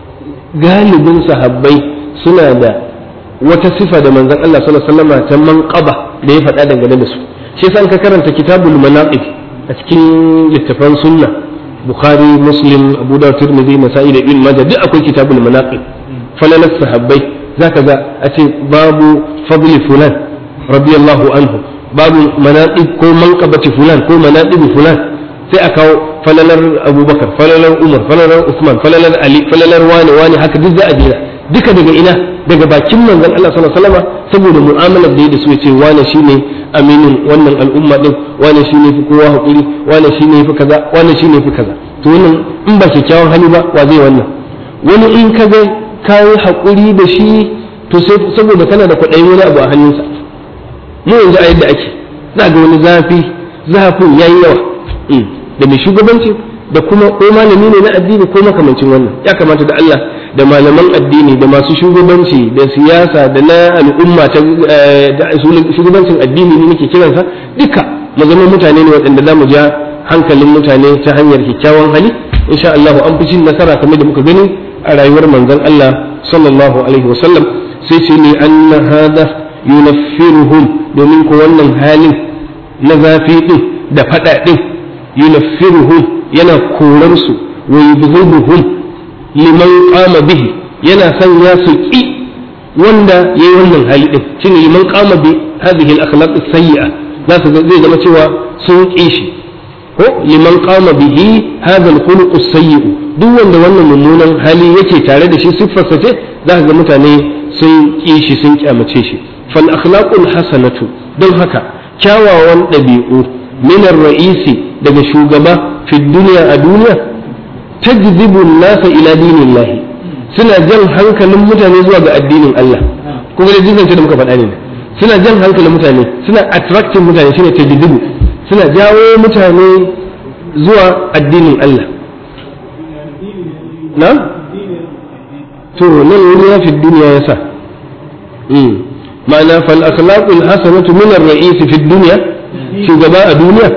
galibin sahabbai suna da wata sifa da manzon Allah sallallahu alaihi wasallam ta manqaba da ya faɗa dangane da su shi yasa ka karanta kitabul manaqib a cikin littafan sunna bukhari muslim abu dawud tirmidhi nasa'i da ibn majah duk akwai kitabul manaqib falalas sahabbai zaka ga a ce babu fadli fulan radiyallahu anhu babu manaqib ko manqabati fulan ko manaqib fulan sai a kawo falalar abubakar falalar umar falalar usman falalar ali falalar wani wani haka duk za a jera duka daga ina daga bakin manzon Allah sallallahu alaihi wasallam saboda mu'amalar da ya da su yace wani shine aminin wannan al'umma din wani shine fi kowa hakuri wani shine fi kaza wani shine fi kaza to wannan in ba kyakkyawan hali ba wa zai wannan wani in ka ga kayi hakuri da shi to sai saboda kana da kwaɗayin wani abu a hannunsa mu yanzu a yadda ake za ga wani zafi zafin yayi yawa da mai shugabanci da kuma ko malami ne na addini ko makamancin wannan ya kamata da Allah da malaman addini da masu shugabanci da siyasa da na al'umma ta shugabancin addini ne nake kiransa duka mu zama mutane ne waɗanda za mu ja hankalin mutane ta hanyar kyakkyawan hali insha Allah an fi cin nasara kamar da muka gani a rayuwar manzon Allah sallallahu alaihi wasallam sai ce ne anna hada yunaffiruhum domin ko wannan halin na zafi din da fada din yunaffiruhum yana korar su wa yubghiduhum liman qama bihi yana sanya su ki wanda yayi wannan hali din shine liman qama bi hadhihi al-akhlaq as-sayyi'a za su zai zama cewa sun ki shi ko liman qama bihi hadha al-khuluq as-sayyi' duk wanda wannan mummunan hali yake tare da shi siffarsa ce za ka ga mutane sun ki shi sun kyamace shi fal akhlaqul hasanatu don haka kyawawan ɗabi'u min ar-ra'isi daga shugaba fi duniya a duniya tajzibu nasa ila dinillahi suna jan hankalin mutane zuwa ga addinin Allah kuma da jinsan da muka faɗa ne suna jan hankalin mutane suna attracting mutane shine tajzibu suna jawo mutane zuwa addinin Allah na to nan wani ya fi duniya ya sa ma'ana fal akhlaqul hasanatu min ar-ra'is fi dunya shugaba a duniya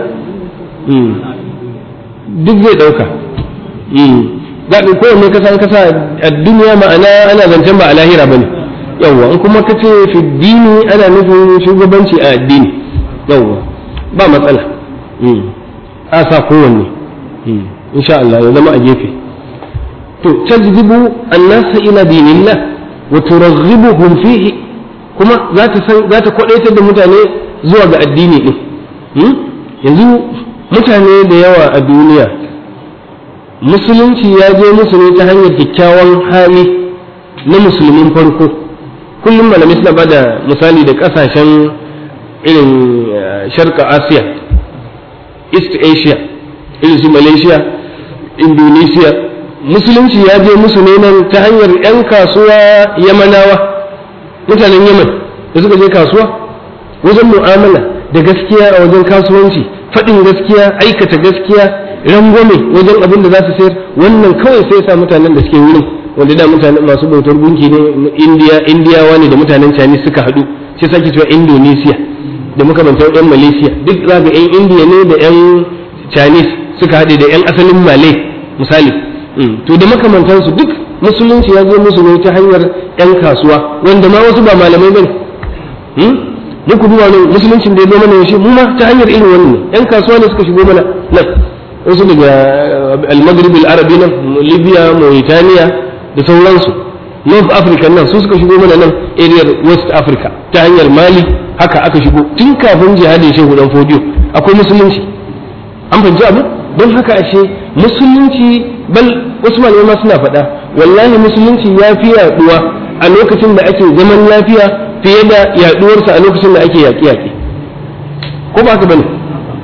duk zai dauka zaɓi kowanne kasa kasa a duniya ma'ana ana zancen ba a lahira bane yawwa in kuma kace fi dini ana nufin shugabanci a addini yawwa ba matsala a sa kowanne insha Allah ya zama a gefe to tajzibu annasa ila dinillah wa turaghibuhum fihi kuma za ta san za ta kwadaitar da mutane zuwa ga addini din yanzu mutane da yawa a duniya musulunci ya je musu ne ta hanyar kyakkyawan hali na musulmin farko kullum malamai suna bada misali da kasashen irin sharka asiya east asia irin su malaysia indonesia musulunci ya je musu ne nan ta hanyar 'yan kasuwa yamanawa mutanen yaman da suka je kasuwa wajen mu'amala da gaskiya a wajen kasuwanci faɗin gaskiya aikata gaskiya rangwame wajen abin da za su sayar wannan kawai sai sa mutanen da suke wurin wanda da mutanen masu bautar gunki ne indiya indiyawa ne da mutanen chinese suka haɗu sai sake cewa indonesia da makamantar yan malaysia duk za ga yan indiya ne da yan chinese suka haɗe da yan asalin malay misali to da makamantansu duk musulunci ya zo musu ne ta hanyar yan kasuwa wanda ma wasu ba malamai bane mu ku duba nan musuluncin da ya zo mana yaushe mu ma ta hanyar irin wannan yan kasuwa ne suka shigo mana nan wasu daga al-maghrib al-arabi nan libya mauritania da sauransu north africa nan su suka shigo mana nan area west africa ta hanyar mali haka aka shigo tun kafin jihadin shehu dan fodiyo akwai musulunci an fahimci abu don haka ashe musulunci bal wasu malamai ma suna faɗa wallahi musulunci ya fi yaduwa a lokacin da ake zaman lafiya fiye da yaduwarsa a lokacin da ake yaƙe-yaƙe ko ba ka bane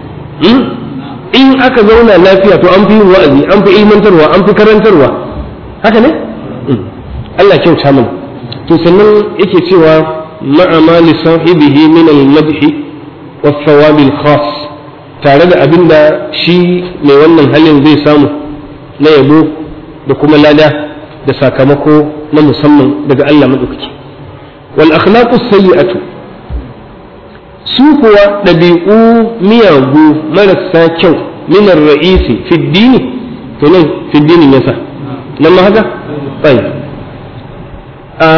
in aka zauna lafiya to an fi yin wa'azi an fi ilmantarwa an fi karantarwa haka ne Allah kyauta mana to sannan yake cewa ma'a ma li sahibihi min al-madhi wa thawab al-khas tare da abin da shi mai wannan halin zai samu na yabo da kuma lada da sakamako na musamman daga Allah maɗaukaki wal akhlaqu sayyi'atu su kuwa ɗabi'u miyagu marasa kyau minar ra'isi fi dini to nan fi dinin yasa nan ma haka tsayi a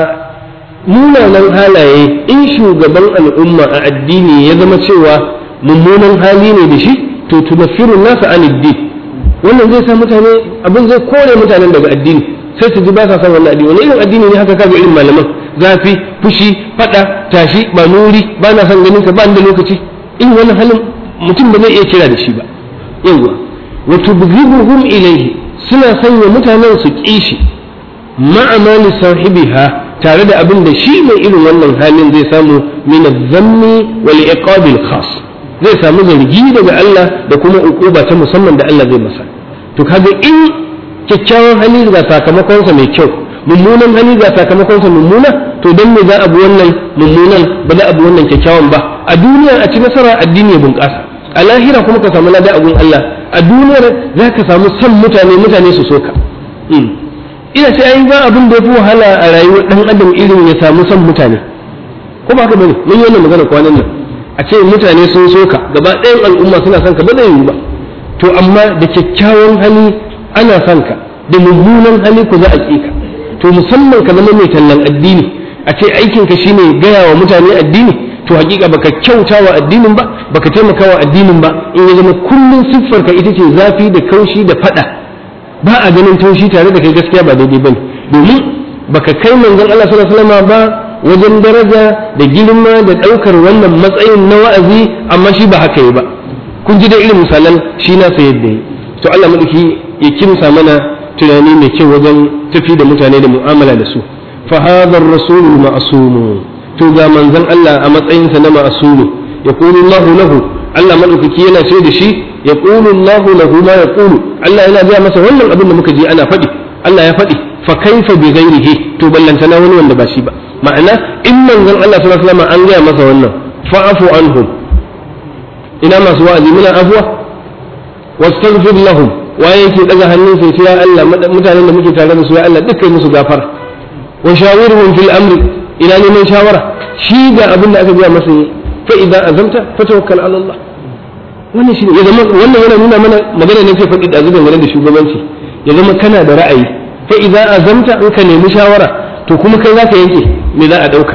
munanan halaye in shugaban al'umma a addini ya zama cewa mummunan hali ne da shi to tunaffiru nasa an din wannan zai sa mutane abin zai kore mutanen daga addini sai su ji ba sa son wannan addini wani irin addini ne haka kaga irin malaman zafi fushi fada tashi ba nuri ba na son ganin ka ba da lokaci in wannan halin mutum ba zai iya kira da shi ba yawa wa tubghibuhum ilayhi suna sanya mutanen su kishi ma'amali sahibiha tare da abin da shi mai irin wannan halin zai samu min az-zammi wal iqabil khas zai samu zargi daga Allah da kuma ukuba ta musamman da Allah zai masa to kaga in kyakkyawan hali ga sakamakonsa mai kyau mummunan hali ga sakamakonsa mummuna to dan me za a bi wannan mummunan ba za a bi wannan kyakkyawan ba a duniya a ci nasara addini ya bunƙasa a lahira kuma ka samu lada a gun Allah a duniyar za ka samu son mutane mutane su soka ina ce ai ba abin da ya fi wahala a rayuwar dan adam irin ya samu son mutane ko ba haka bane mun yi wannan magana kwanan nan a ce mutane sun soka gaba ɗayan al'umma suna son ka ba zai yiwu ba to amma da kyakkyawan hali ana son ka da mummunan hali ku za a ƙi ka to musamman ka zama mai tallan addini a ce aikin ka shine gaya wa mutane addini to hakika baka kyauta wa addinin ba baka taimaka wa addinin ba in ya zama kullun siffar ka ita ce zafi da kaushi da fada ba a ganin taushi tare da kai gaskiya ba daidai bane domin baka kai manzon Allah sallallahu alaihi wasallam ba wajen daraja da girma da daukar wannan matsayin na wa'azi amma shi ba haka yi ba kun ji da irin misalan shi na sa yadda yi to Allah madauki ya kimsa mana tunani mai kyau wajen tafi da mutane da mu'amala da su fa hadha ar-rasul ma'sum to ga manzon Allah a matsayinsa na ma'sum yaqulu Allah lahu Allah madaukaki yana ce da shi yaqulu Allah lahu ma yaqulu Allah yana ga masa wannan abin da muka ji ana faɗi Allah ya faɗi fa kaifa bi ghairihi to ballantana wani wanda ba shi ba ma'ana in manzon Allah sallallahu alaihi wasallam an gaya masa wannan fa'afu anhum ina masu wa'azi muna afwa wastaghfir lahum waye yake daga hannun sai ce ya Allah mutanen da muke tare da su ya Allah dukkan musu gafara wa shawirhum fil amri ina neman shawara shi ga abin da aka gaya masa fa idan azamta fa tawakkal ala Allah wannan shi ya zama wannan yana nuna mana magana ne ke faɗi da zuban da shugabanci ya zama kana da ra'ayi fa idan azamta in ka nemi shawara to kuma kai za ka yanke me za a ɗauka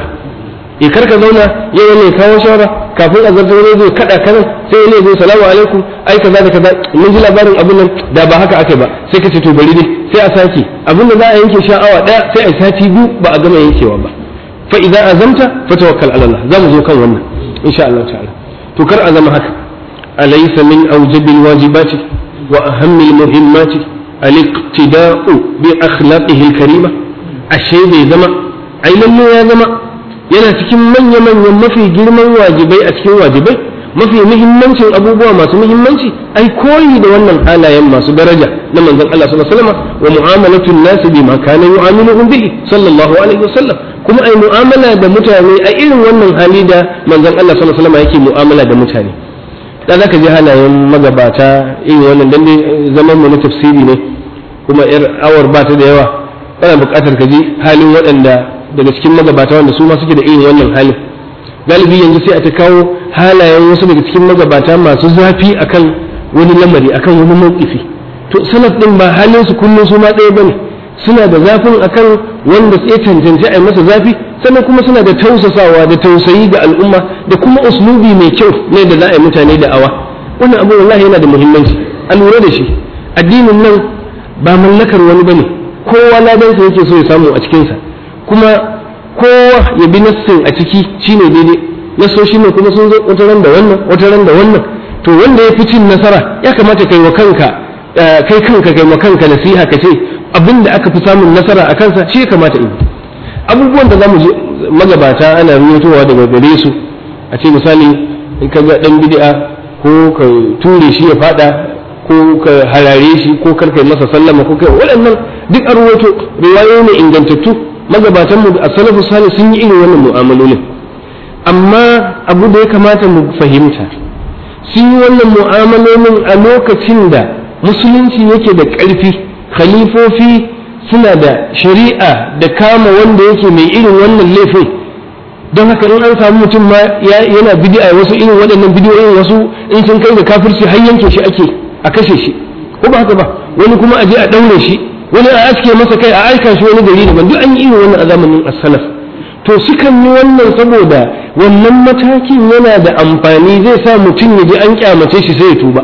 e kar ka zauna yau ne kawo shawara kafin a zartar wani zai kada kanan sai wani zai salamu alaikum ai kaza da kaza mun ji labarin abin nan da ba haka aka ba sai ka ce to bari dai sai a sake abin da za a yanke sha'awa daya sai a sati biyu ba a gama yankewa ba fa idan azamta fa tawakkal ala Allah za mu zo kan wannan insha Allah ta'ala to kar a zama haka alaysa min awjabil wajibati wa ahammil muhimmati al-iqtida'u bi akhlaqihi al-karima ashe bai zama ai lalle ya zama yana cikin manya-manyan mafi girman wajibai a cikin wajibai mafi muhimmancin abubuwa masu muhimmanci ai koyi da wannan halayen masu daraja na manzon Allah sallallahu alaihi wasallam wa mu'amalatun nas bima kana yu'amiluhum bihi sallallahu alaihi wasallam kuma ai mu'amala da mutane a irin wannan hali da manzon Allah sallallahu alaihi wasallam yake mu'amala da mutane da zaka ji halayen magabata irin wannan dan zaman mu na tafsiri ne kuma yar awar ba ta da yawa kana buƙatar ka ji halin waɗanda daga cikin magabata wanda su ma suke da irin wannan halin galibi yanzu sai a ta kawo halayen wasu daga cikin magabata masu zafi akan wani lamari akan wani mawkifi to salaf din ba halin su kullum su ma ɗaya bane suna da zafin akan wanda sai cancanci a yi masa zafi sannan kuma suna da tausasawa da tausayi ga al'umma da kuma uslubi mai kyau ne da za a yi mutane da awa wannan abu wallahi yana da muhimmanci a lura da shi addinin nan ba mallakar wani bane kowa ladansa yake so ya samu a cikinsa kuma kowa ya bi nassin a ciki shine daidai nassoshi ne kuma sun zo wata ran da wannan wata ran da wannan to wanda ya fi cin nasara ya kamata kai wa kanka kai kanka kai wa kanka nasiha ka ce abin da aka fi samun nasara a kansa shi ya kamata in abubuwan da zamu je magabata ana ruwatowa daga gare su a ce misali in ka ga dan bid'a ko ka ture shi ya fada ko ka harare shi ko kar kai masa sallama ko kai waɗannan duk a ruwato riwayoyi ne ingantattu magabatan mu a salafu salih sun yi irin wannan mu'amalolin amma abu da ya kamata mu fahimta sun yi wannan mu'amalolin a lokacin da musulunci yake da ƙarfi khalifofi suna da shari'a da kama wanda yake mai irin wannan laifin don haka in an samu mutum ma yana bid'a wasu irin waɗannan bidiyoyin wasu in sun kai da kafirci har yanke shi ake a kashe shi ko ba haka ba wani kuma a je a ɗaure shi wani a aske masa kai a aika shi wani gari daban duk an yi irin wannan a zamanin as-salaf to sukan yi wannan saboda wannan matakin yana da amfani zai sa mutum ya ji an kyamace shi sai ya tuba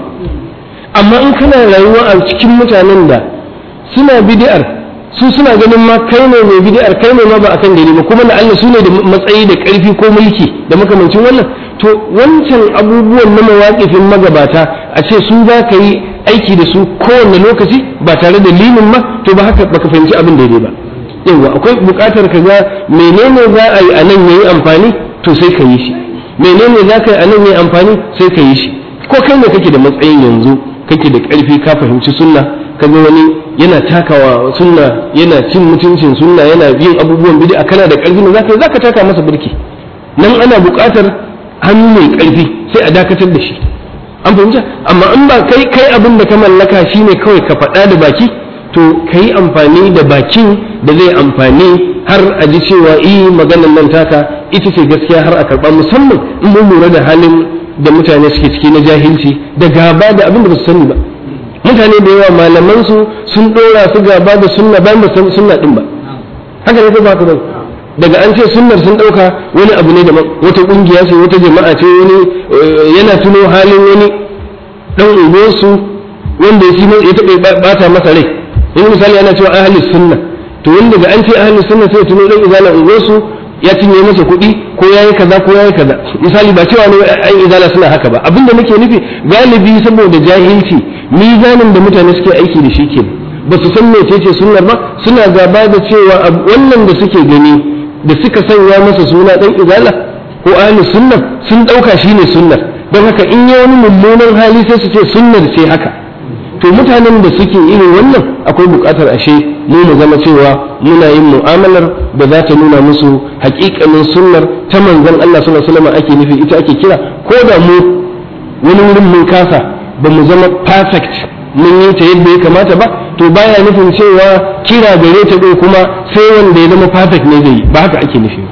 amma in kana rayuwa a cikin mutanen da suna bid'ar su suna ganin ma kai ne mai bid'ar kai ne ma ba akan gari ba kuma Allah su ne da matsayi da ƙarfi ko mulki da makamancin wannan to wancan abubuwan na mawaƙifin magabata a ce su za ka yi aiki da su kowane lokaci ba tare da limin ma to ba haka baka fahimci abin daidai ba yawa akwai buƙatar ka ga menene za a yi a nan yayi amfani to sai ka yi shi menene za ka yi a nan yayi amfani sai ka yi shi ko kai ne kake da matsayin yanzu kake da ƙarfi ka fahimci sunna ka ga wani yana takawa sunna yana cin mutuncin sunna yana yin abubuwan bid'a kana da ƙarfi ne zaka zaka taka masa birki nan ana buƙatar hannu mai ƙarfi sai a dakatar da shi an fahimta amma in ba kai kai abin da ka mallaka shine kawai ka faɗa da baki to kai amfani da bakin da zai amfani har a ji cewa eh maganar nan taka ita ce gaskiya har a karɓa musamman in mun lura da halin da mutane suke ciki na jahilci da gaba da abin da ba su sani ba mutane da yawa malaman su sun ɗora su gaba da sunna ba ba san sunna din ba haka ne ko ba ka ba daga an ce sunnar sun ɗauka wani abu ne da wata ƙungiya ce wata jama'a ce wani yana tuno halin wani ɗan unguwarsu wanda ya ya taɓa bata masa rai yanzu misali ana cewa ahlus sunna to wanda daga an ce ahlus sunna sai tuno ɗan izala unguwarsu ya cinye masa kuɗi ko ya yi kaza ko ya yi kaza misali ba cewa ne an izala suna haka ba abinda nake nufi galibi saboda jahilci mizanin da mutane suke aiki da shi ke ba su san mecece sunnar ba suna gaba da cewa wannan da suke gani da suka sanya masa suna dan izala ko ahli sunna sun dauka shine sunnar don haka in yi wani mummunan hali sai su ce sunnar ce haka to mutanen da suke irin wannan akwai bukatar ashe mu mu zama cewa muna yin mu'amalar da za ta nuna musu hakikanin sunnar ta manzon Allah sallallahu alaihi wasallam ake nufi ita ake kira ko da mu wani wurin mun kasa ba mu zama perfect mun yi ta yadda ya kamata ba to baya nufin cewa kira gare ta ɗin kuma sai wanda ya zama perfect ne zai yi ba haka ake nufi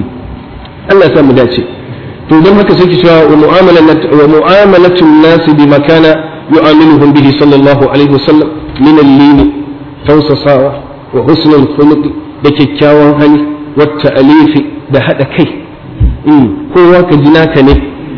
Allah ya sa mu dace to don haka sai ki cewa wa mu'amalatu nasi bi makana yu'amiluhum bihi sallallahu alaihi wasallam min al-lin tausasawa wa husnul khuluq da kyakkyawan hali wa ta'alifi da hada kai kowa ka ji naka ne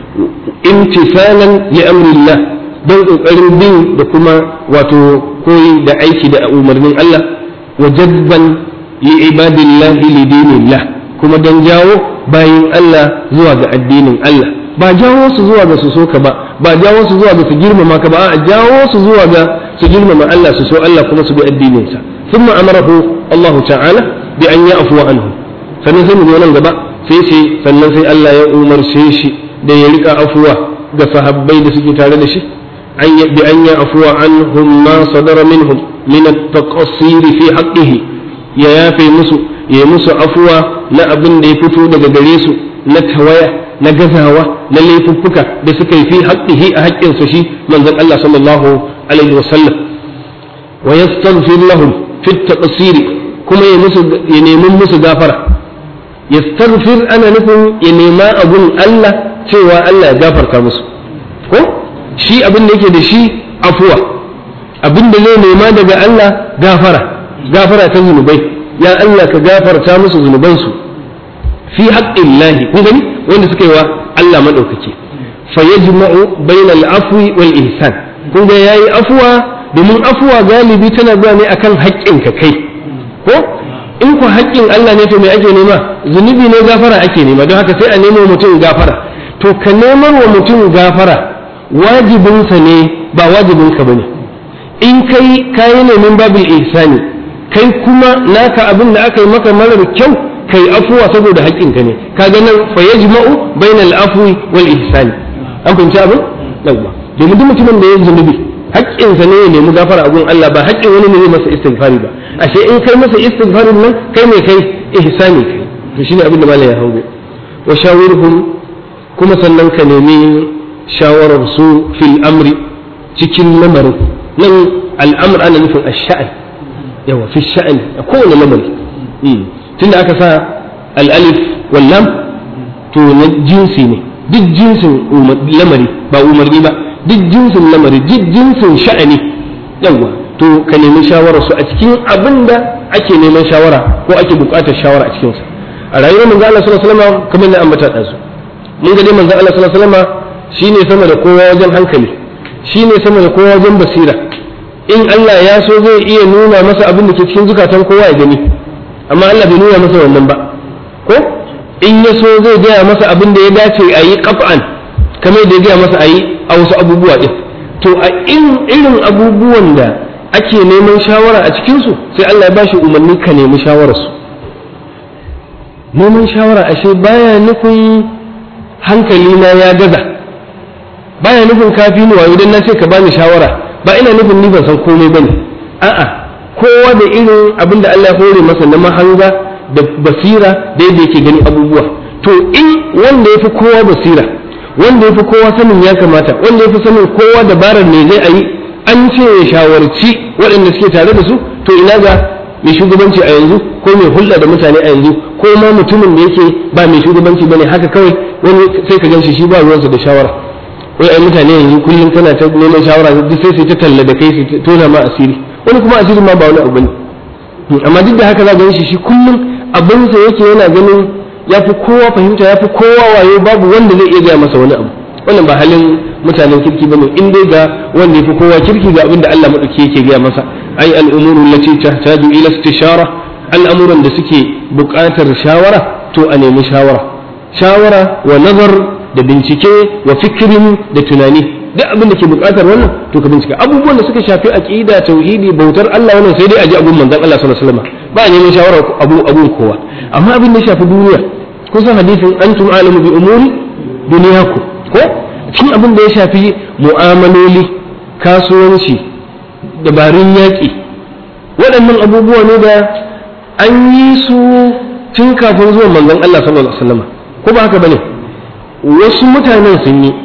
imtisalan li amrillah don ƙoƙarin bin da kuma wato koyi da aiki da umarnin Allah wa jadban li ibadillahi li dinillah kuma don jawo bayin Allah zuwa ga addinin Allah ba jawo su zuwa ga su so ka ba ba jawo su zuwa ga su girmama ka ba a jawo su zuwa ga su girmama Allah su so Allah kuma su bi addinin sa thumma amarahu Allah ta'ala bi an ya'fu anhu sannan sai mu zo nan gaba sai sai sannan sai Allah ya umarce shi da ya rika afuwa ga sahabbai da suke tare da shi بأن يعفو عنهم ما صدر منهم من التقصير في حقه يا يافي مسو يا مسو عفوا لا أبن دي فتو daga gare su na tawaya na gazawa na laifuffuka da suka yi fi haqqihi a haƙƙinsa shi manzon Allah sallallahu alaihi wasallam wa yastaghfir lahum fi at-taqsir kuma ya musu ya nemi musu gafara yastaghfir ana nufin ya nema abun Allah cewa Allah ya gafarta musu ko shi abin da yake da shi afuwa abin da zai nema daga Allah gafara gafara ta zunubai ya Allah ka gafarta musu zunubansu fi haƙƙin lahi kun gani wanda suka yi wa Allah maɗaukaki fa yajma'u bainal afwi wal ihsan kun ga yayi afuwa domin afuwa galibi tana zuwa ne akan haƙƙin ka kai ko in ku haƙƙin Allah ne to me ake nema zunubi ne gafara ake nema don haka sai a nemo mutum gafara to ka nemar wa mutum gafara wajibinsa ne ba wajibinka ba ne in kai kayi neman babul ihsani kai kuma naka abin da aka yi maka marar kyau kai afuwa saboda haƙƙinka ne kaga nan fa yajma'u bainal afwi wal ihsani an fahimci abin yawwa domin duk mutumin da ya zunubi haƙƙinsa ne ya nemi gafara a gun Allah ba haƙƙin wani ne zai masa istighfari ba ashe in kai masa istighfarin nan kai ne kai ihsani kai to shine abin da malai ya hango wa shawirhum kuma sannan ka nemi shawarar su fil amri cikin lamarin nan al'amr ana nufin ash-sha'n yawa fi sha'ani a kowane lamari tunda aka sa al-alif wal lam to na jinsi ne duk jinsin lamari ba umarni ba duk jinsin lamari duk jinsin sha'ani yawa to ka nemi shawarar su a cikin abin da ake neman shawara ko ake buƙatar shawara a cikinsa a rayuwar manzo Allah sallallahu alaihi wasallam kamar na ambata da su mun ga dai manzo Allah sallallahu alaihi wasallam shine sama da kowa wajen hankali shine sama da kowa wajen basira in Allah ya so zai iya nuna masa abin da ke cikin zukatan kowa ya gani amma Allah bai nuna masa wannan ba ko in ya so zai gaya masa abin da ya dace a yi qaf'an kamar da ya gaya masa a yi a wasu abubuwa din to a irin abubuwan da ake neman shawara a cikinsu sai Allah ya ba shi umarni ka nemi shawararsu neman shawara ashe baya nufin hankali na ya gaza baya nufin kafi ni wayo dan na ce ka bani shawara ba ina nufin ni ban san komai bane a'a kowa da irin abin da Allah ya hore masa na mahanga da basira da yadda yake gani abubuwa to in wanda ya fi kowa basira wanda ya fi kowa sanin ya kamata wanda ya fi sanin kowa dabarar me zai a yi an ce ya shawarci waɗanda suke tare da su to ina ga mai shugabanci a yanzu ko mai hulɗa da mutane a yanzu ko ma mutumin da yake ba mai shugabanci bane haka kawai wani sai ka ganshi shi ba ruwansa da shawara wai ai mutane yanzu kullum kana ta neman shawara duk sai sai ta talla da kai su tona ma asiri wani kuma asiri ma ba wani abu bane amma duk da haka za ga shi shi kullum abinsa yake yana ganin ya fi kowa fahimta ya fi kowa wayo babu wanda zai iya gaya masa wani abu wannan ba halin mutanen kirki bane in dai ga wanda yafi kowa kirki ga abin da Allah madauki yake gaya masa ai al'umuru allati tahtaju ila istishara al'amuran da suke buƙatar shawara to a nemi shawara shawara wa nazar da bincike wa fikirin da tunani duk abin da ke buƙatar wannan to ka bincika abubuwan da suka shafi aqida tauhidi bautar Allah wannan sai dai a ji abun manzon Allah sallallahu alaihi wasallam ba a neman shawara abu abun kowa amma abin da ya shafi duniya kusan hadisin antum alamu bi umuri duniyaku ko cikin abin da ya shafi mu'amaloli kasuwanci dabarun yaƙi waɗannan abubuwa ne da an yi su tun kafin zuwan manzon Allah sallallahu alaihi wasallam ko ba haka bane wasu mutanen sun yi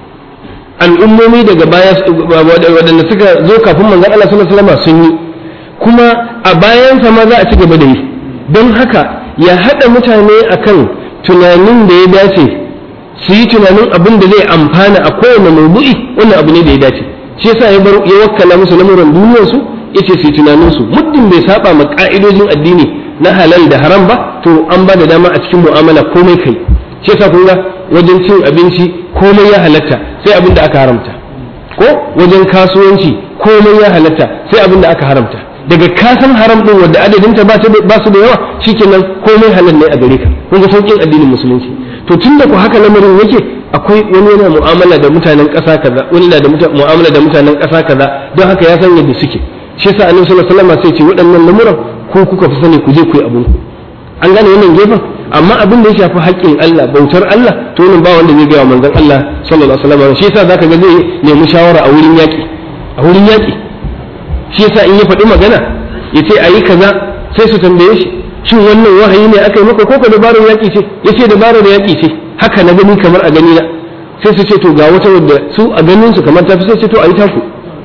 al'ummomi daga baya waɗanda suka zo kafin manzon Allah sallallahu alaihi wasallam sun yi kuma a bayansa ma za a ci gaba da yi don haka ya haɗa mutane akan tunanin da ya dace su yi tunanin abin da zai amfana a kowane maudu'i wannan abu ne da ya dace shi yasa ya ya wakkala musu lamuran duniyar su yace su yi tunanin su muddin bai saba ma ka'idojin addini na halal da haram ba to an ba da dama a cikin mu'amala komai kai shi yasa kun ga wajen cin abinci komai ya halatta sai abin da aka haramta ko wajen kasuwanci komai ya halatta sai abin da aka haramta daga kasan haram din wanda adadinta ba su da yawa shikenan komai halal ne a gare ka kun ga saukin addinin musulunci to tun da ku haka lamarin yake akwai wani yana mu'amala da mutanen ƙasa kaza wani na da mu'amala da mutanen ƙasa kaza don haka ya san yadda suke shi yasa annabi sallallahu alaihi wasallam sai ce waɗannan lamuran ko kuka fi sani ku je ku yi abun ku an gane wannan gefen amma abin da ya shafi haƙƙin Allah bautar Allah to wannan ba wanda zai ga manzon Allah sallallahu alaihi wasallam shi yasa zaka ga zai nemi shawara a wurin yaƙi a wurin yaƙi shi yasa in ya faɗi magana ya ce ayi kaza sai su tambaye shi shin wannan wahayi ne aka yi maka ko ka dabarar yaƙi ce ya ce dabarar yaƙi ce haka na gani kamar a gani na sai su ce to ga wata wadda su a ganin su kamar tafi sai ce to a yi taku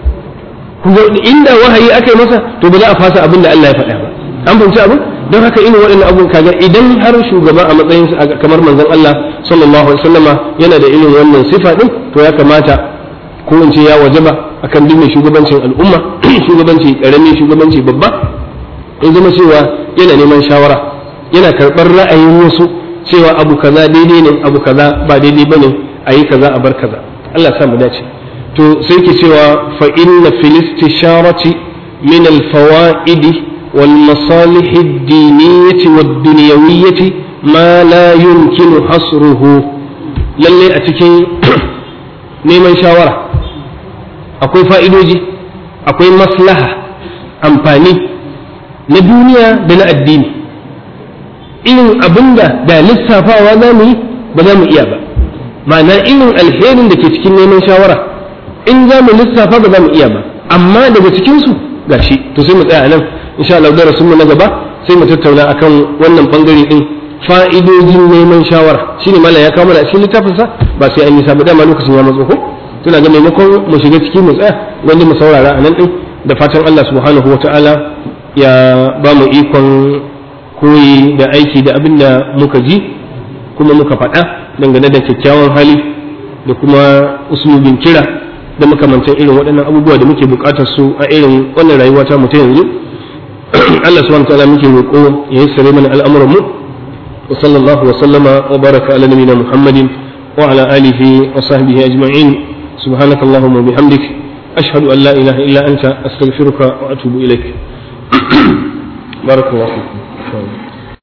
inda wahayi aka yi masa to ba za a fasa abin da Allah ya faɗa ba an fahimci abin don haka irin waɗannan abun kaga idan har shugaba a matsayin kamar manzon Allah sallallahu alaihi wasallama yana da irin wannan sifa din to ya kamata ko in ce ya wajaba akan duk mai shugabancin al'umma shugabanci karami shugabanci babba in zama cewa yana neman shawara yana karɓar ra'ayin wasu cewa abu kaza daidai ne abu kaza ba daidai bane a yi kaza a bar kaza Allah sa mu dace to sai ke cewa fa inna fil istisharati min al fawaidi wal masalih ad diniyyati wad dunyawiyyati ma la yumkinu hasruhu lalle a cikin neman shawara akwai fa'idoji akwai maslaha amfani na duniya da na addini irin abinda da lissafawa za mu yi ba za mu iya ba ma'ana irin alherin da ke cikin neman shawara in za mu lissafa ba za mu iya ba amma daga cikinsu gashi to sai mu tsaya nan insha Allah darasin mu na gaba sai mu tattauna akan wannan bangare din fa'idojin neman shawara shine mallam ya kawo mana a cikin littafin sa ba sai an yi sabu dama lokacin ya matso ko tuna ga maimakon mu shiga ciki mu tsaya wanda mu saurara a nan din da fatan Allah subhanahu wataala ya ba mu ikon koyi da aiki da abin da muka ji kuma muka faɗa dangane da kyakkyawan hali da kuma usulubin kira da makamantan irin waɗannan abubuwa da muke buƙatar su a irin wannan rayuwa ta mu ta yanzu Allah subhanahu wataala muke roƙo ya yassare mana al'amuran mu wa sallallahu wa sallama wa baraka ala nabiyina Muhammadin wa ala alihi wa sahbihi ajma'in subhanakallahumma wa bihamdik ashhadu an la ilaha illa anta astaghfiruka wa atubu ilaik barakallahu fikum